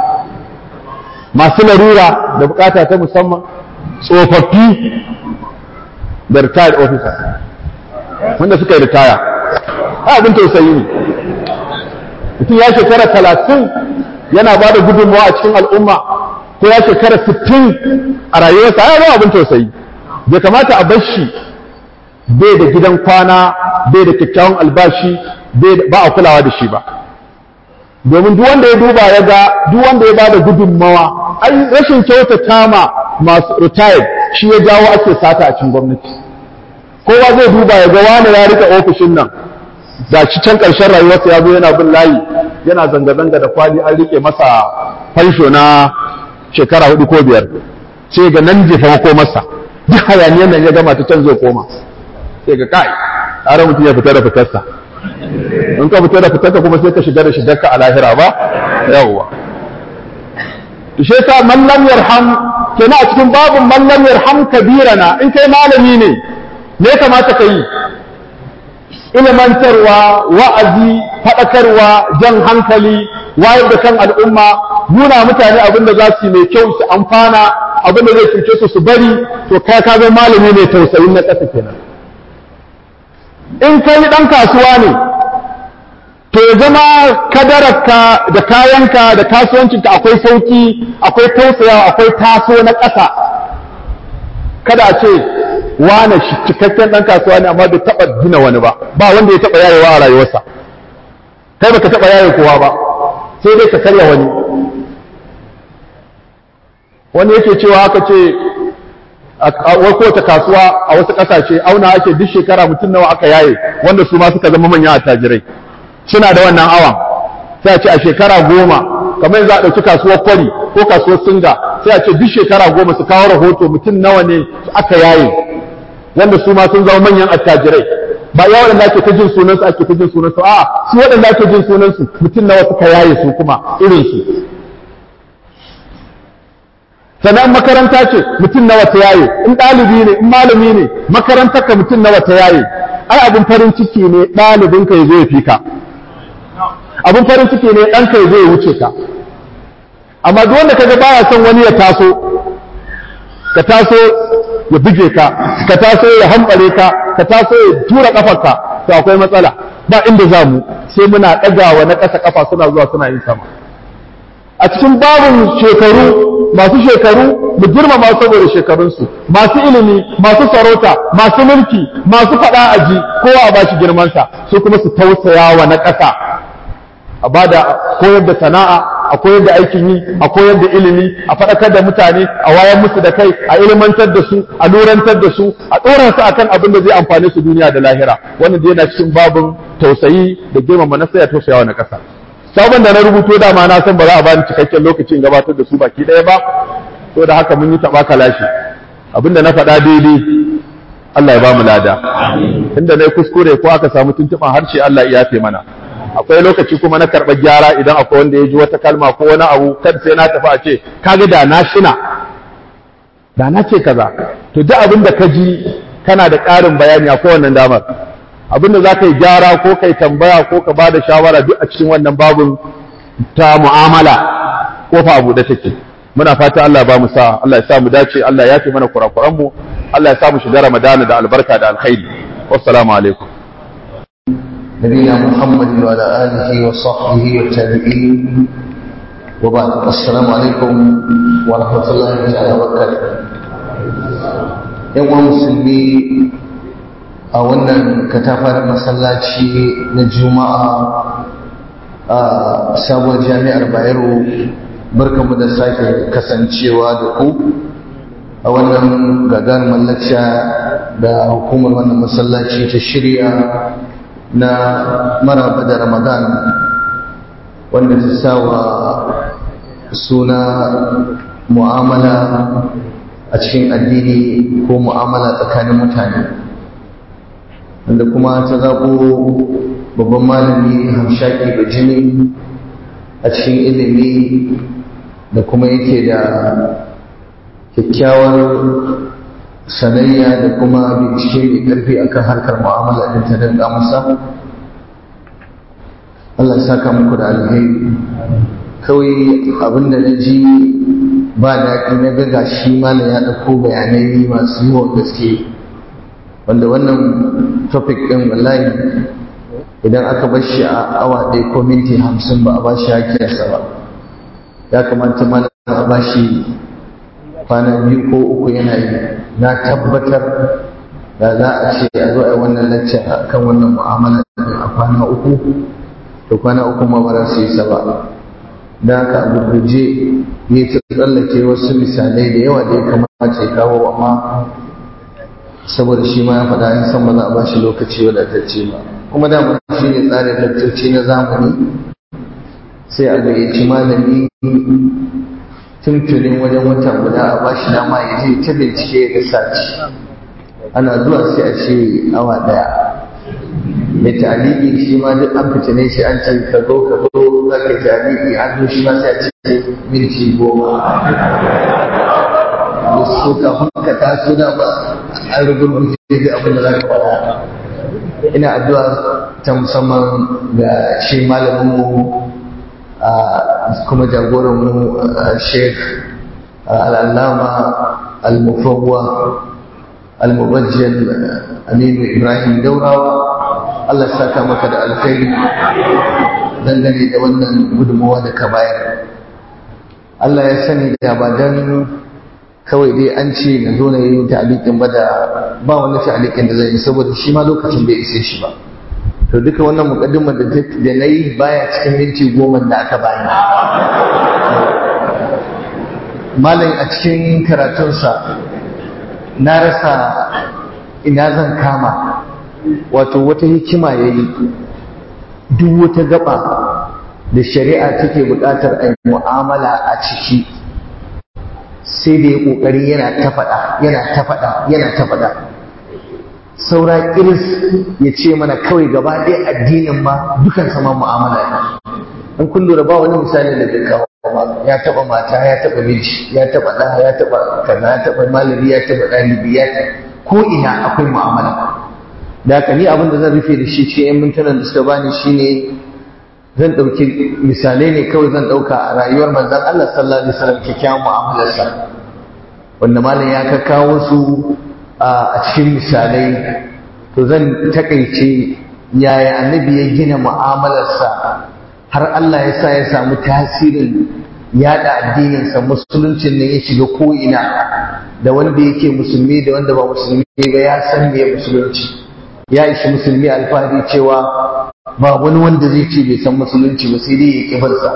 masu larura da bukata ta musamman tsofaffi da retired officers wanda suka yi ritaya abin tausayi ne mutum ya shekara talatin yana ba da gudunmawa a cikin al'umma ko ya shekara sittin a rayuwarsa ya zama abin tausayi bai kamata a bar shi bai da gidan kwana bai da kyakkyawan albashi ba a kulawa da shi ba domin duk wanda ya duba ya ga duk wanda ya bada gudunmawa ai rashin kyautata ma masu retired shi ya jawo ake sata a cikin gwamnati kowa zai duba ya ga wani ya rika ofishin nan da shi can ƙarshen rayuwarsa ya zo yana bin layi yana zanga-zanga da kwali an rike masa fansho na shekara hudu ko biyar sai ga nan jefa ko masa duk hayaniyan nan ya gama ta can zai koma sai ga kai tare mutum ya fita da fitarsa in ka fita da fitarka kuma sai ka shiga da shigarka a lahira ba yawwa shi yasa man lam yarham kenan a cikin babun man lam yarham kabirana in kai malami ne me ya kamata ka yi ilimantarwa wa'azi faɗakarwa jan hankali wayar da kan al'umma nuna mutane abin da za su yi mai kyau su amfana abin da zai cuce su su bari to kai ka ga malami ne tausayin na ƙasa kenan in kai ɗan kasuwa ne to ya zama kadararka da kayanka da kasuwancinka akwai sauki akwai tausayawa akwai taso na ƙasa kada a ce wane shi cikakken ɗan kasuwa ne amma bai taɓa gina wani ba ba wanda ya taɓa yayewa a rayuwarsa kai baka taɓa yaye kowa ba sai dai ka karya wani wani yake cewa aka ce wai kowace kasuwa a wasu ƙasashe auna ake duk shekara mutum nawa aka yaye wanda su ma suka zama manyan attajirai suna da wannan awan sai a ce a shekara goma kamar yanzu a ɗauki kasuwar kwari ko kasuwar singa sai a ce duk shekara goma su kawo rahoto mutum nawa ne aka yaye wanda su ma sun zama manyan attajirai ba ya waɗanda ake ta jin sunansu ake ta jin sunansu a'a su waɗanda ake jin sunansu mutum nawa suka yaye su kuma irinsu sannan makaranta ce mutum nawa ta yaye in ɗalibi ne in malami ne makarantar ka mutum nawa ta yaye ai abin farin ciki ne ɗalibin ka ya zo ya fi ka abin farin ciki ne ɗanka ya zo ya wuce ka amma duk wanda kaga baya son wani ya taso ka taso ya buge ka ka taso ya hambare ka ka taso ya tura kafarka to akwai matsala ba inda za mu sai muna ɗagawa na ƙasa kafa suna zuwa suna yin sama a cikin babin shekaru masu shekaru mu girmama saboda shekarunsu masu ilimi masu sarauta masu mulki masu faɗa aji kowa a bashi girmansa su kuma su tausaya wa na ƙasa a bada koyar da sana'a a koyar da aikin yi a koyar da ilimi a faɗakar da mutane a wayar musu da kai a ilimantar da su a lurantar da su a ɗora su akan abin da zai amfane su duniya da lahira wannan da yana cikin babin tausayi da girmama na saya tausayawa na ƙasa sabon da na rubuto dama na san ba za a bani cikakken lokacin gabatar da su baki ɗaya ba to da haka mun yi taɓa kalashi abinda na faɗa daidai Allah ya ba mu lada inda na yi kuskure ko aka samu tuntuɓan harshe Allah ya yafe mana akwai lokaci kuma na karɓar gyara idan akwai wanda ya ji wata kalma ko wani abu kada sai na tafi a ce kaga da na shina da na ce kaza to duk abin da ka ji kana da ƙarin bayani akwai wannan damar abin da za ka yi gyara ko ka yi tambaya ko ka ba da shawara duk a cikin wannan babin ta mu'amala kofa abu da take muna fata Allah ba mu sa Allah ya sa mu dace Allah ya fi mana kurakuran mu Allah ya sa mu shiga Ramadana da albarka da alkhairi wassalamu alaikum نبينا محمد وعلى آله وصحبه والتابعين وبعد السلام عليكم ورحمة الله تعالى وبركاته يوم مسلمي a wannan katafar masallaci na juma'a a sabuwar jami'ar bayero barkamu da sake kasancewa da ku a wannan gagarumar lacca da hukumar wannan masallaci ta shirya na maraba da ramadan wanda ta sawa suna mu'amala a cikin addini ko mu'amala tsakanin mutane wanda kuma ta zaɓo babban malami hamshaki bajini a cikin ilimi da kuma yake da kyakkyawar sanayya da kuma bincike mai ƙarfi akan harkar mu'amala ɗin ta danƙa masa Allah ya saka muku da alheri kawai abinda na ji ba daɗi na ga shi malam ya ɗauko bayanai masu yawan gaske wanda wannan topic ɗin wallahi idan aka bar shi a awa ɗaya ko minti hamsin ba a ba shi hakiyarsa ba ya kamata malam a ba shi kwana biyu ko uku yana yi na tabbatar da za a ce a zo a yi wannan lacca a kan wannan mu'amala a kwana uku to kwana uku ma ba za su yi saba da haka a gurguje ya ta tsallake wasu misalai da yawa da ya kamata ya kawo amma saboda shi ma ya faɗa in san ba za a ba shi lokaci wadatacce ba kuma dama shi ne tsarin lakcoci na zamani sai a gayyaci malami tuntunin wajen wata guda a ba shi dama ya je ta bincike ya sace ana zuwa sai a ce awa daya mai taliki shi ma duk an fitine shi an ce ka zo ka zo za ka taliki an zo shi ma sai a ce minti goma da su kafin ka taso da ba an rugurguje da abin da za ka faɗa ina addu'a ta musamman ga shi malaminmu kuma jagoranmu sheikh al'allama al-mufawwa al-mubajjal aminu ibrahim daurawa allah saka maka da alkhairi dangane da wannan gudunmawa da ka bayar allah ya sani da ba don kawai dai an ce na zo na yi ta'alikin ba da ba wani ta'alikin da zai yi saboda shi ma lokacin bai ise shi ba to duka wannan mukaddimar da da na yi baya cikin minti goma da aka bani malam a cikin karatunsa na rasa ina zan kama wato wata hikima ya yi duk wata gaba da shari'a take buƙatar a yi mu'amala a ciki sai da ya ƙoƙari yana ta faɗa yana ta faɗa yana ta faɗa saura iris ya ce mana kawai gaba ɗaya addinin ma dukan sama mu'amala ne in kun lura ba wani misali da zai kawo ya taɓa mata ya taɓa miji ya taɓa ɗa ya taɓa kaza ya taɓa malami ya taɓa ɗalibi ya ko ina akwai mu'amala da haka ni abin da zan rufe da shi ce yan mintunan da suka bani shine zan ɗauki misalai ne kawai zan ɗauka a rayuwar manzon Allah sallallahu alaihi wasallam kyakkyawan mu'amalarsa wanda malam ya kakkawo su a cikin misalai to zan takaice yaya annabi ya gina mu'amalarsa har Allah ya sa ya samu tasirin yada addininsa musuluncin ne ya shiga ko'ina da wanda yake musulmi da wanda ba musulmi ba ya san me musulunci ya ishi musulmi alfahari cewa ba wani wanda zai ce bai san musulunci ba sai dai ya kibarsa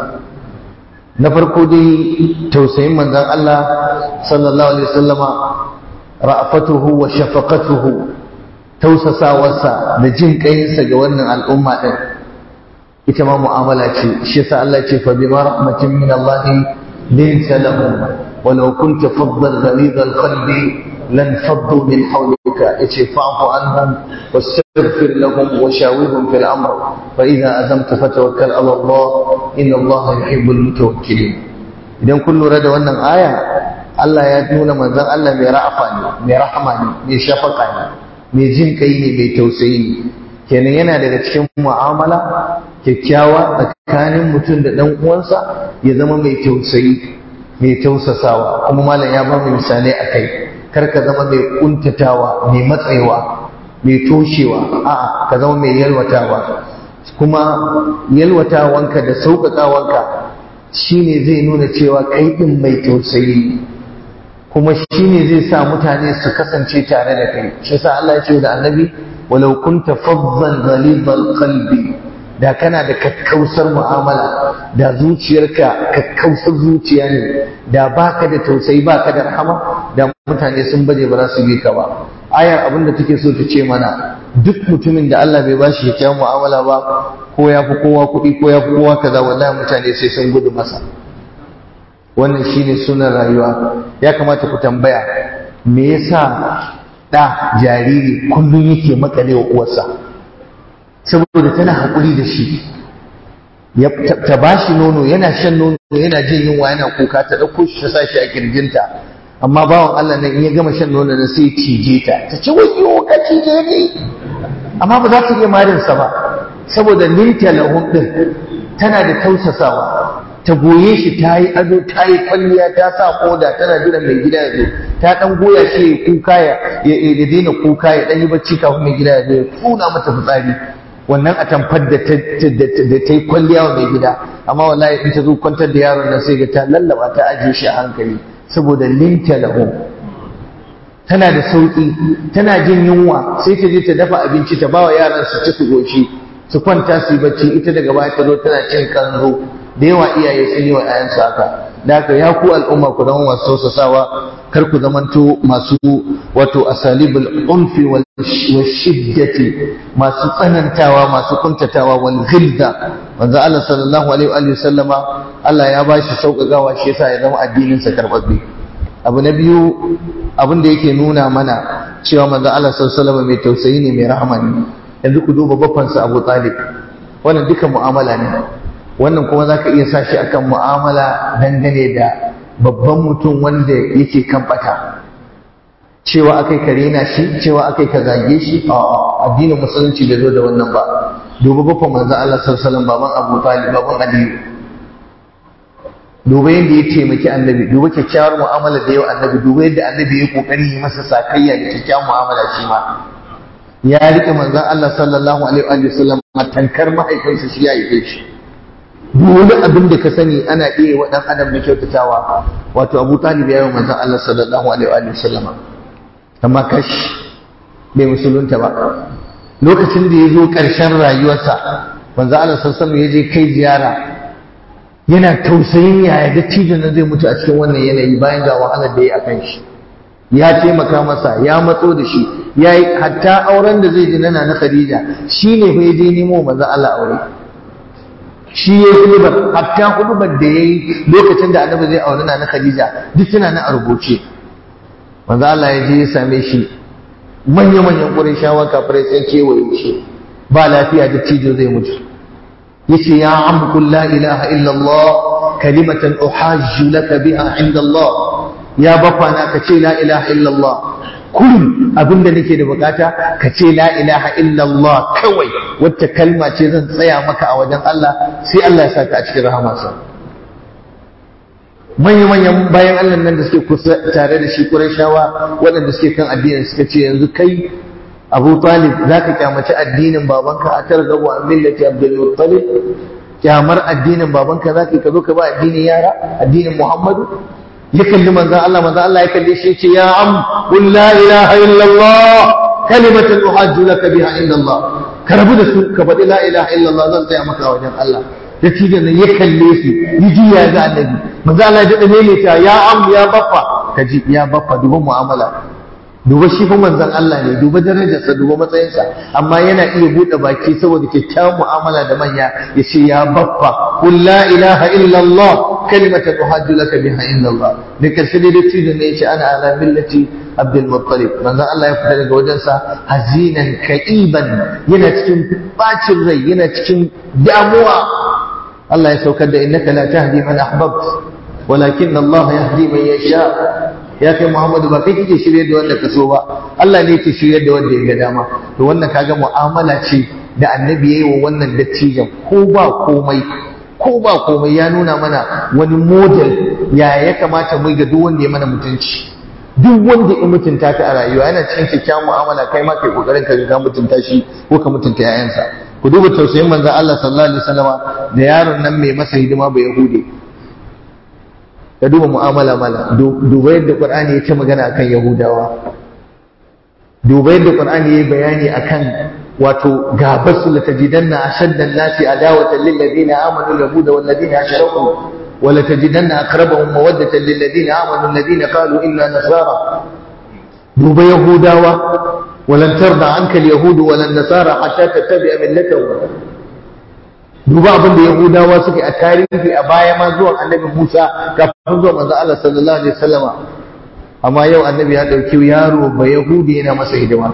na farko dai tausayin manzon Allah sallallahu alaihi wasallama ra'afatuhu wa shafaqatuhu tausasawarsa da jin kayinsa ga wannan al'umma din ita ma mu'amala ce shi yasa Allah ce fa bima rahmatin min Allah linta lahum walau kunta faddan ghalid al-qalbi lan faddu min hawlika yace fa'fu anhum wastaghfir lahum wa shawirhum fil amr fa idha azamta fatawakkal ala Allah inna Allah yuhibbul mutawakkilin idan kun lura da wannan aya Allah ya nuna manzon Allah mai ra'afa ne mai rahama ne mai shafaka ne mai jin kai ne mai tausayi ne kenan yana daga cikin mu'amala kyakkyawa tsakanin mutum da ɗan uwansa ya zama mai tausayi mai tausasawa kuma malam ya ba mu misalai a kai kar ka zama mai kuntatawa mai matsayawa mai toshewa a'a ka zama mai yalwatawa kuma yalwatawanka da sauƙaƙawanka shine zai nuna cewa kai ɗin mai tausayi kuma shine zai sa mutane su kasance tare da kai shi yasa Allah ya ce da annabi walau kunta faddan ghalidhal qalbi da kana da kakkausar mu'amala da zuciyarka kakkausar zuciya ne da baka da tausayi baka da rahama da mutane sun baje ba za su bi ka ba ayar abin da take so ta ce mana duk mutumin da Allah bai bashi kyakkyawan mu'amala ba ko ya fi kowa kuɗi ko ya fi kowa kaza wallahi mutane sai sun gudu masa wannan shine sunan rayuwa ya kamata ku tambaya me yasa da jariri kullum yake makale wa uwarsa saboda tana haƙuri da shi ta ba shi nono yana shan nono yana jin yunwa yana kuka ta ɗauko shi ta sa shi a kirjinta amma bawan Allah nan in ya gama shan nono na sai cije ta ta ce wayo ka cije ni amma ba za ta iya marinsa ba saboda linta lahum din tana da tausasawa ta goye shi ta yi ado ta yi kwalliya ta sa koda tana jiran mai gida ya zo ta dan goya shi ya kuka ya ya daina kuka ya dan yi bacci kafin mai gida ya zo ya tuna mata fitsari wannan a tamfar da ta yi kwalliya wa mai gida amma wallahi in ta zo kwantar da yaron nan sai ga ta lallaba ta ajiye shi a hankali saboda linta lahu tana da sauki tana jin yunwa sai ta je ta dafa abinci ta bawa yaran su ci su goshi su kwanta su yi bacci ita daga baya ta zo tana cin kanzo da yawa iyaye sun yi wa 'ya'yansu haka da haka ya ku al'umma ku zama masu tausasawa kar ku zamanto masu wato asalibul unfi wal shiddati masu tsanantawa masu kuntatawa wal ghilza manzo Allah sallallahu alaihi wa sallama Allah ya bashi sauƙaƙawa shi yasa ya zama addinin sa karbabbe abu na biyu abin da yake nuna mana cewa manzo Allah sallallahu alaihi wa sallama mai tausayi ne mai rahama ne yanzu ku duba babbansa Abu Talib wannan duka mu'amala ne wannan kuma zaka iya sa shi akan mu'amala dangane da babban mutum wanda yake kan bata cewa akai ka rena shi cewa akai ka zage shi a addinin musulunci bai zo da wannan ba duba babban manzo Allah sallallahu alaihi wasallam baban Abu Talib baban Aliyu duba yadda ya taimaki annabi duba kyakkyawar mu'amala da yau annabi duba yadda annabi ya kokari yi masa sakayya da kyakkyawar mu'amala shi ma ya rike manzon Allah sallallahu alaihi wa sallam tankar mahaifinsa shi ya yi shi duk wani abin da ka sani ana iya wa dan adam na kyautatawa wato Abu Talib ya yi manzon Allah sallallahu alaihi wa sallam amma kash bai musulunta ba lokacin da ya zo ƙarshen rayuwarsa manzon Allah sallallahu alaihi ya je kai ziyara yana tausayin yaya dattijo na zai mutu a cikin wannan yanayi bayan ga wahalar da ya akan shi ya taimaka masa ya matso da shi ya yi hatta auren da zai ji nana na Khadija shi ne fa ya je nemo manzon Allah aure shi ya yi hudubar hatta hudubar da ya yi lokacin da annabi zai aure na Khadija duk tana na a rubuce manzon Allah ya je ya same shi manya-manyan ƙurai kafirai sun kewaye shi ba lafiya da tijo zai mutu yace ya am qul la ilaha illa Allah kalimatan uhajju laka biha inda Allah ya bafa na ka ce la ilaha illa Allah kullum abinda nake da bukata ka ce la ilaha illa Allah kawai wata kalma ce zan tsaya maka a wajen Allah sai Allah ya saka a cikin rahamarsa manyan manyan bayan Allah nan da suke kusa tare da shi Qurayshawa waɗanda suke kan addinin suka ce yanzu kai Abu Talib zaka kyamaci addinin babanka a targabu an millati Abdul Muttalib kyamar addinin babanka zaka ka zo ka ba addinin yara addinin Muhammadu ya kalli manzon Allah manzon Allah ya kalle shi ya ce ya am qul la ilaha illa Allah kalimatan uhajju laka biha inda Allah ka rabu da su ka faɗi la ilaha illa Allah zan tsaya maka a wajen Allah da tijan nan ya kalle su yi juya ga annabi manzo Allah ya dade ne ta ya am ya baffa kaji ya baffa duba mu'amala duba shi fa manzon Allah ne duba darajarsa duba matsayinsa amma yana iya bude baki saboda kyakkyawan mu'amala da manya ya ce ya baffa qul la ilaha illa Allah kalimatan uhajju laka biha inda Allah da karshe dai da tijan ne ya ce ana ala millati Abdul Muttalib manzon Allah ya fita daga wajensa hazinan ka'iban yana cikin bacin rai yana cikin damuwa Allah ya saukar da innaka la tahdi man ahbabt walakin Allah yahdi man yasha ya kai Muhammadu ba kai kike shirye da wanda ka so ba Allah ne yake shirye da wanda ya ga dama to wannan kaga mu'amala ce da annabi yayi wa wannan dattijan ko ba komai ko ba komai ya nuna mana wani model ya ya kamata mu ga duk wanda ya mana mutunci duk wanda ya mutunta ka a rayuwa yana cikin kyakkyawan mu'amala kai ma kai kokarin ka ga mutunta shi ko ka mutunta 'ya'yansa ku duba tausayin manzon Allah sallallahu alaihi wasallama da yaron nan mai masa hidima ba yahude ka duba mu'amala mala duba yadda qur'ani ya ce magana akan yahudawa duba yadda qur'ani ya bayani akan wato gabasu la tajidanna ashadda an-nasi adawatan lil ladina amanu yahuda wal ladina ashraku wa la tajidanna aqrabahum mawaddatan lil ladina amanu alladina qalu inna nasara duba yahudawa ولن ترضى عنك اليهود ولا النصارى حتى تتبع ملتهم duba abin da yahudawa suka yi a tarihi a baya ma zuwan annabi musa kafin zuwan manzo Allah sallallahu alaihi wasallama amma yau annabi ya ɗauki yaro ba yahudi yana masa hidima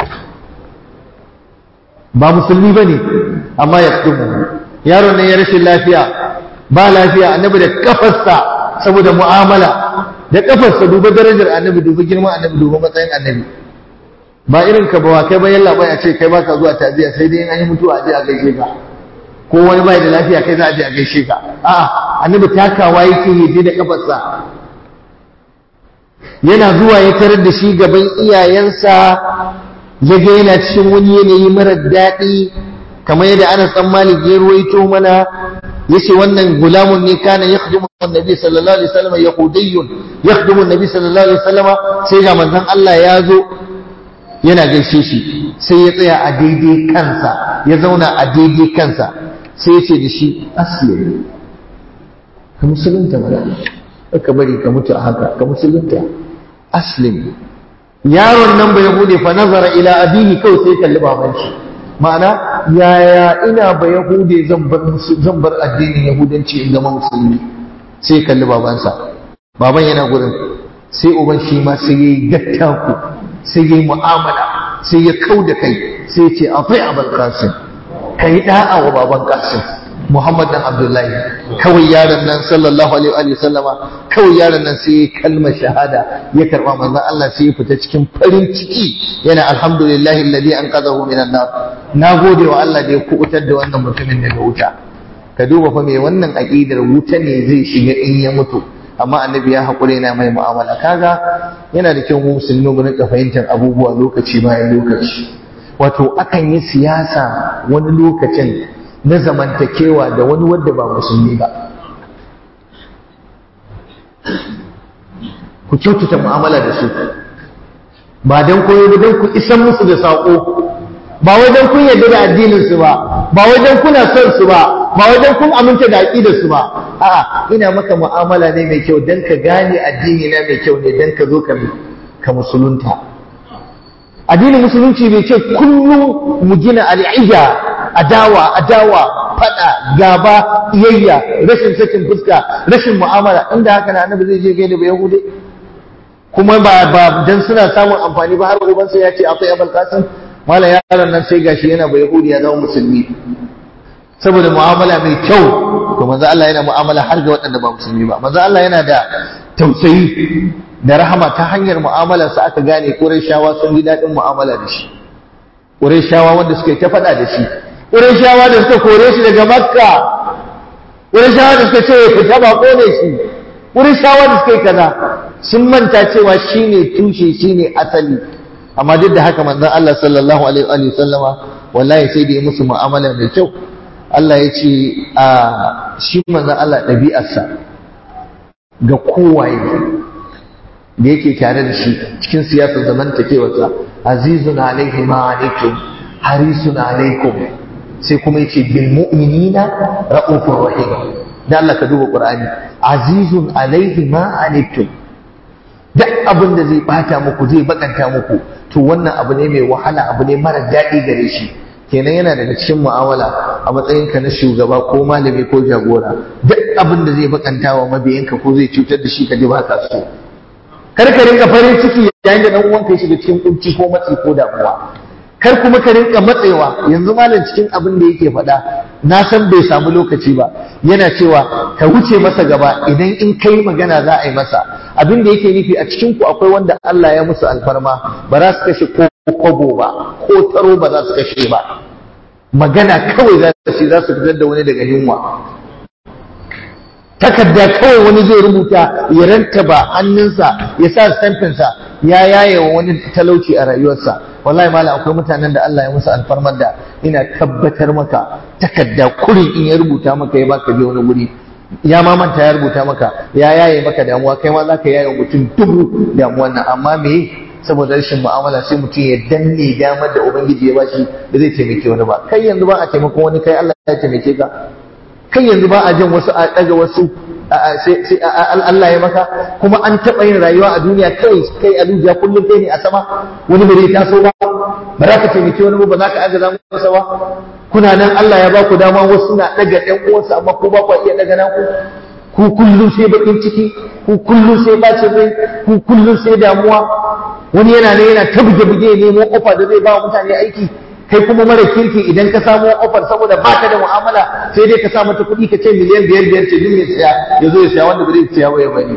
ba musulmi ba ne amma ya yaron nan ya rashin lafiya ba lafiya annabi da kafarsa saboda mu'amala da kafarsa duba darajar annabi duba girman annabi duba matsayin annabi ba irin ka ba kai ba yalla bai a ce kai baka zuwa taziya sai dai an yi mutuwa a je a gaishe ka ko wani bai da lafiya kai za a je a gaishe ka a'a annabi takawa yake yi da kafarsa yana zuwa ya tarar da shi gaban iyayensa ya ga yana cikin wani yanayi marar daɗi kamar yadda Anas dan Malik ya ruwaito mana yace wannan gulamun ne kana yakhdumu annabi sallallahu alaihi wasallam yahudiyyun yakhdumu annabi sallallahu alaihi wasallam sai ga manzon Allah ya zo yana gaishe shi sai ya tsaya a daidai kansa ya zauna a daidai kansa sai ya ce da shi aslim ka musulunta mana ka bari ka mutu a haka ka musulunta aslim yaron nan bai bude fa nazara ila abihi kawai sai kalli baban shi ma'ana yaya ina ba yahude zan bar zan bar addinin yahudanci in zama musulmi sai kalli babansa baban yana gurin sai uban shi ma sai yayi gattaku sai yayi mu'amala sai ya kau da kai sai ce afi abul qasim kai da'a wa baban qasim Muhammad dan Abdullahi kawai yaron nan sallallahu alaihi wa sallama kawai yaron nan sai kalmar shahada ya karba manzon Allah sai ya fita cikin farin ciki yana alhamdulillahi alladhi anqadhahu minan nar nagode wa Allah da ya kubutar da wannan mutumin daga wuta ka duba fa me wannan aqidar wuta ne zai shiga in ya mutu amma annabi ya haƙure na mai mu'amala kaga yana da kyau mu musulmi mu rinka fahimtar abubuwa lokaci bayan lokaci wato akan yi siyasa wani lokacin na zamantakewa da wani wadda ba musulmi ba ku kyautata mu'amala da su ba don koyo ba don ku isan musu da saƙo ba wai don kun yarda da addinin su ba ba wai don kuna son su ba ba wai don kun aminta da aqidar su ba a'a ina maka mu'amala ne mai kyau dan ka gane addini na mai kyau ne dan ka zo ka ka musulunta addinin musulunci bai ce kullum mu gina al'iyya adawa adawa fada gaba iyayya rashin sakin fuska rashin mu'amala inda haka na annabi zai je gaida ba yahude kuma ba ba dan suna samun amfani ba har ubansa ya ce akwai abul qasim mala yaron nan sai gashi yana ba yahudi ya zama musulmi saboda mu'amala mai kyau to manzo Allah yana mu'amala har ga waɗanda ba musulmi ba manzo Allah yana da tausayi da rahama ta hanyar mu'amalar sa aka gane Qurayshawa sun ji daɗin mu'amala da shi Qurayshawa wanda suka yi ta faɗa da shi Qurayshawa da suka kore shi daga Makka Qurayshawa da suka ce fita ba kone shi Qurayshawa da suka yi kaza sun manta cewa shine tushe shine asali amma duk da haka manzon Allah sallallahu alaihi wa sallama wallahi sai da ya musu mu'amala mai kyau Allah ya ce a shi manzon Allah ɗabi'arsa ga kowaye da yake tare da shi cikin siyasar zamantakewarsa azizun alaihi ma alaikum harisun alaikum sai kuma yace bil mu'minina ra'ufur rahim dan Allah ka duba Qur'ani azizun alaihi ma alaikum duk abin da zai bata muku zai bakanta muku to wannan abu ne mai wahala abu ne mara daɗi gare shi kenan yana daga cikin mu'amala a matsayinka na shugaba ko malami ko jagora duk abin da zai bakanta wa mabiyanka ko zai cutar da shi ka ji ba ka so kar ka rinka farin ciki yayin da dan uwanka ya shiga cikin kunci ko matsi ko damuwa kar kuma ka rinka matsewa yanzu malam cikin abin da yake faɗa na san bai samu lokaci ba yana cewa ka wuce masa gaba idan in kai magana za a yi masa abin da yake nufi a cikin ku akwai wanda Allah ya musu alfarma ba za su kashe ko kwabo ba ko taro ba za su kashe ba magana kawai za su za su fitar da wani daga yunwa takarda kawai wani zai rubuta ya rantaba hannunsa ya sa stamfinsa ya yaye wa wani talauci a rayuwarsa wallahi mala akwai mutanen da Allah ya musu alfarmar da ina tabbatar maka takarda kurin in ya rubuta maka ya baka je wani guri ya ma manta ya rubuta maka ya yaye maka damuwa kai ma za ka yaye mutum dubu damuwan nan amma me saboda rashin mu'amala sai mutum ya danne damar da ubangiji ya bashi da zai taimake wani ba kai yanzu ba a taimako wani kai Allah ya taimake ka kai yanzu ba a jin wasu a daga wasu sai Allah ya maka kuma an taɓa yin rayuwa a duniya kai kai a dujiya kullum kai ne a sama wani bai taso ba ba za ka taimaki wani ba za ka agaza masa ba kuna nan Allah ya ba ku dama wasu na ɗaga ɗan uwansu amma ko ba ku iya ɗaga naku ku kullum sai bakin ciki ku kullum sai bacin rai ku kullum sai damuwa wani yana ne yana ta buge-buge nemo ofa da zai ba wa mutane aiki kai kuma mara kirki idan ka samu ofar saboda ba ka da mu'amala sai dai ka sa mata kuɗi ka ce miliyan biyar biyar ce duk mai siya ya zo ya siya wanda ba zai siya ba ya bari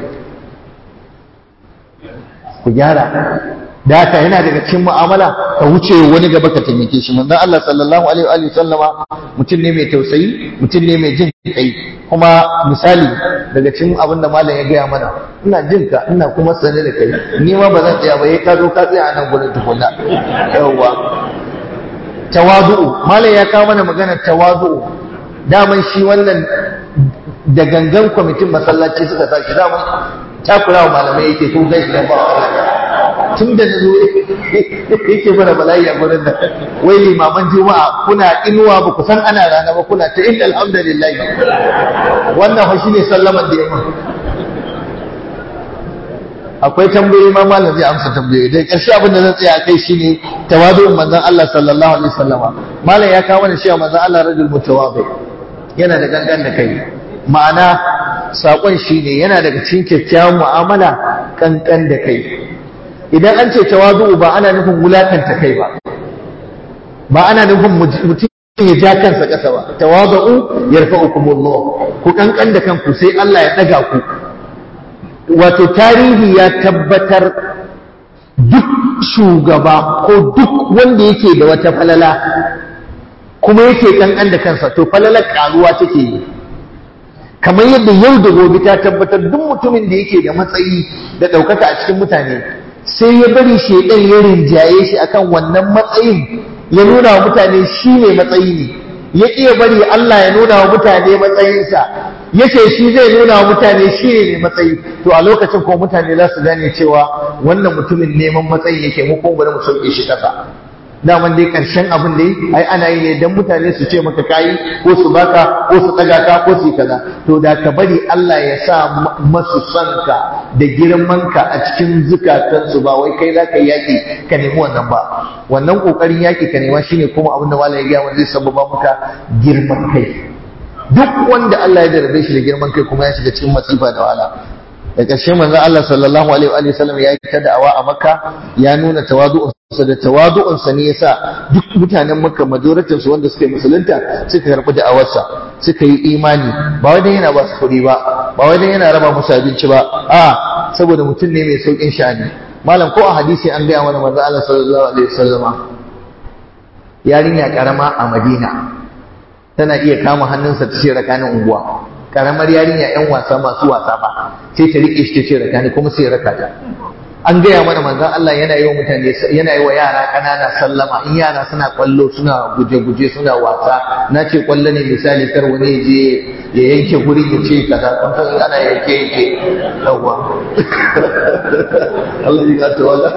ku gyara da haka yana daga cikin mu'amala ka wuce wani gaba ka taimake shi manzon Allah sallallahu alaihi wa sallama mutum ne mai tausayi mutum ne mai jin kai kuma misali daga cikin abin da malam ya gaya mana ina jin ka ina kuma sane da kai ni ma ba zan tsaya ba yayi ka zo ka tsaya a nan gurin tukunna yawwa tawadu'u malam ya kawo mana maganar tawadu'u daman shi wannan da gangan kwamitin masallaci suka sa shi daman takurawa malamai yake ko gashi da ba tun da na zo yake mana bala'i a gurin da wai limaman juma'a kuna inuwa ba ku san ana rana ba kuna ta inda alhamdulillah wannan fa shine sallaman da yamma akwai tambayoyi ma malam zai amsa tambayoyi dai karshe abin da zan tsaya kai shine tawadu'un manzon Allah sallallahu alaihi wasallama malam ya kawo mana cewa manzon Allah rajul mutawadi yana da gangan da kai ma'ana sakon shine yana daga cikin kyakkyawan mu'amala kankan da kai idan an ce tawadu'u ba ana nufin wulakanta kai ba ba ana nufin mutum ya ja kansa ƙasa ba tawadu'u yarfa'ukumullah ku kankan da kanku sai Allah ya daga ku wato tarihi ya tabbatar duk shugaba ko duk wanda yake da wata falala kuma yake kankan da kansa to falalar karuwa take yi kamar yadda yau da gobe ta tabbatar duk mutumin da yake da matsayi da ɗaukaka a cikin mutane sai ya bari shaidan ya rinjaye shi akan wannan matsayin ya nuna wa mutane shi ne matsayi ne ya ƙiya bari Allah ya nuna wa mutane matsayinsa ya ce shi zai nuna wa mutane shi ne matsayi to a lokacin ko mutane za su gane cewa wannan mutumin neman matsayi yake mu kuma bari mu sauke shi ƙasa daman dai ƙarshen abin da yi ai ana yi ne don mutane su ce maka kayi ko su baka ko su ɗaga ka ko su yi kaza to da ka bari Allah ya sa masu sanka da girmanka a cikin zukatansu ba wai kai za ka yi yaƙi ka nemi wannan ba wannan ƙoƙarin yaƙi ka nema shine kuma abin da malam ya gaya wanda zai sababa maka girman kai duk wanda Allah ya jarabe shi da girman kai kuma ya shiga cikin masifa da wahala da ƙarshe manzon Allah sallallahu alaihi wa sallam ya yi ta da'awa a Makka ya nuna tawadu'unsa da tawadu'unsa ne yasa duk mutanen Makka majoratin su wanda suka yi musulunta suka karɓi da'awarsa suka yi imani ba wai dan yana ba su kuɗi ba ba wai dan yana raba musu abinci ba a saboda mutum ne mai saukin sha'ani malam ko a hadisi an gaya mana manzon Allah sallallahu alaihi wa sallama yarinya karama a Madina tana iya kama hannunsa ta ce rakanin unguwa karamar yarinya yan wasa masu wasa ba sai ta rike shi ta ce raka ni kuma sai raka ta an gaya mana manzon Allah yana yi wa mutane yana yi wa yara kanana sallama in yara suna kwallo suna guje-guje suna wasa na ce kwallo ne misali kar wani ya je ya yanke guri ya ce kaza kun san ana yanke yanke yawa Allah ya ga tawala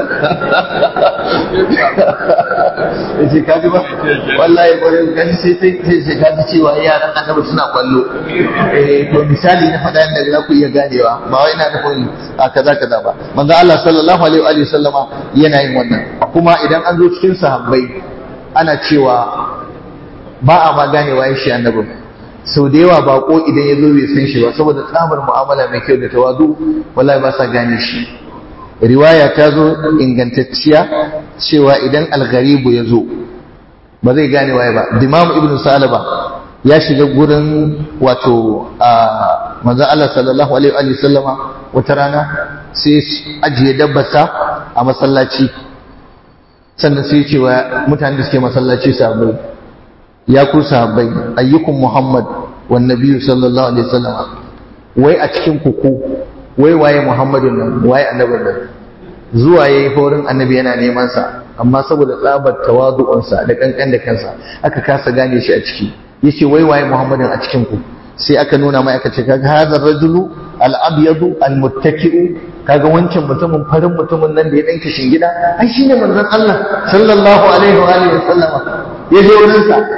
yace ka ji ba wallahi bare gani sai sai sai ka ji cewa yaran annabi suna kwallo eh to misali na faɗa yadda za ku iya ganewa ba wai ina nufin a kaza kaza ba manzo Allah sallallahu alaihi wa sallama yana yin wannan kuma idan an zo cikin sahabbai ana cewa ba a ma ganewa ya shi annabin sau da yawa bako idan ya zo bai san shi ba saboda tsabar mu'amala mai kyau da tawadu wallahi ba sa gane shi riwaya ta zo ingantacciya cewa idan algharibu ya zo ba zai gane waye ba dimam ibnu salaba ya shiga gurin wato a manzon Allah sallallahu alaihi wa sallama wata rana sai ajiye dabbarsa a masallaci sannan sai ce wa mutane da suke masallaci sahabbai ya ku sahabbai ayyukum muhammad wan nabiyyu sallallahu alaihi wasallam wai a cikin ku ku wai waye muhammadun nan waye annabin nan zuwa yayi horin annabi yana neman sa amma saboda tsabar tawadu'unsa da kankan da kansa aka kasa gane shi a ciki yace wai waye muhammadin a cikin ku sai aka nuna mai aka ce kaga hadar rajulu al-abyadu al-muttaki'u kaga wancan mutumin farin mutumin nan da ya danka shingida ai shine manzon Allah sallallahu alaihi wa alihi wasallama ya je wurin sa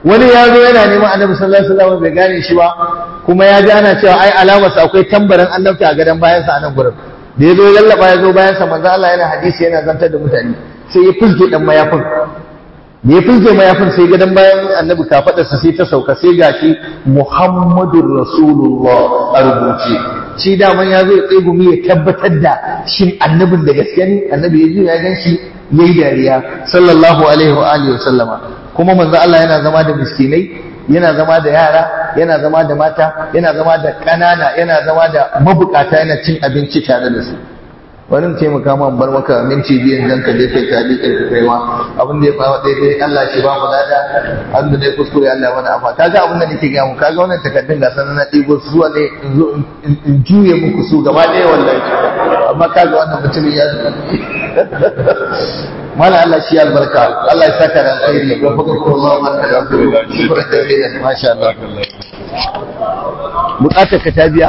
wani ya zo yana neman annabi sallallahu alaihi wasallam bai gane shi ba kuma ya ji ana cewa ai alamarsa akwai tambarin annabta a gadon bayansa a nan gurin da ya zo ya lallaba ya zo bayansa manzo Allah yana hadisi yana zantar da mutane sai ya fuske dan mayafin da ya fuske mayafin sai gadon bayan annabi kafadarsa sai ta sauka sai gashi Muhammadur Rasulullah a rubuce shi daman ya zo ya tsegumi ya tabbatar da shin annabin da gaske ne annabi ya ji ya gan shi yayi dariya sallallahu alaihi wa alihi wa sallama kuma manzo Allah yana zama da miskinai yana zama da yara yana zama da mata yana zama da ƙanana yana zama da mabukata yana cin abinci tare da su wani mu taimaka ma bar maka minti biyan dan ka je kai ta liƙin ka kai ma abin da ya fawa daidai Allah shi ba mu lada abin da dai kuskure Allah wani afa kaga abin da nake ga mu kaga wannan takardun ga sanan na ɗigo su zuwa ne in zo in juye muku su gaba ɗaya wallahi amma kaga wannan mutumin ya mala Allah shi albarka Allah ya saka da alkhairi wa faka ko Allah barka da ku shukran da masha Allah bukatar ka ta biya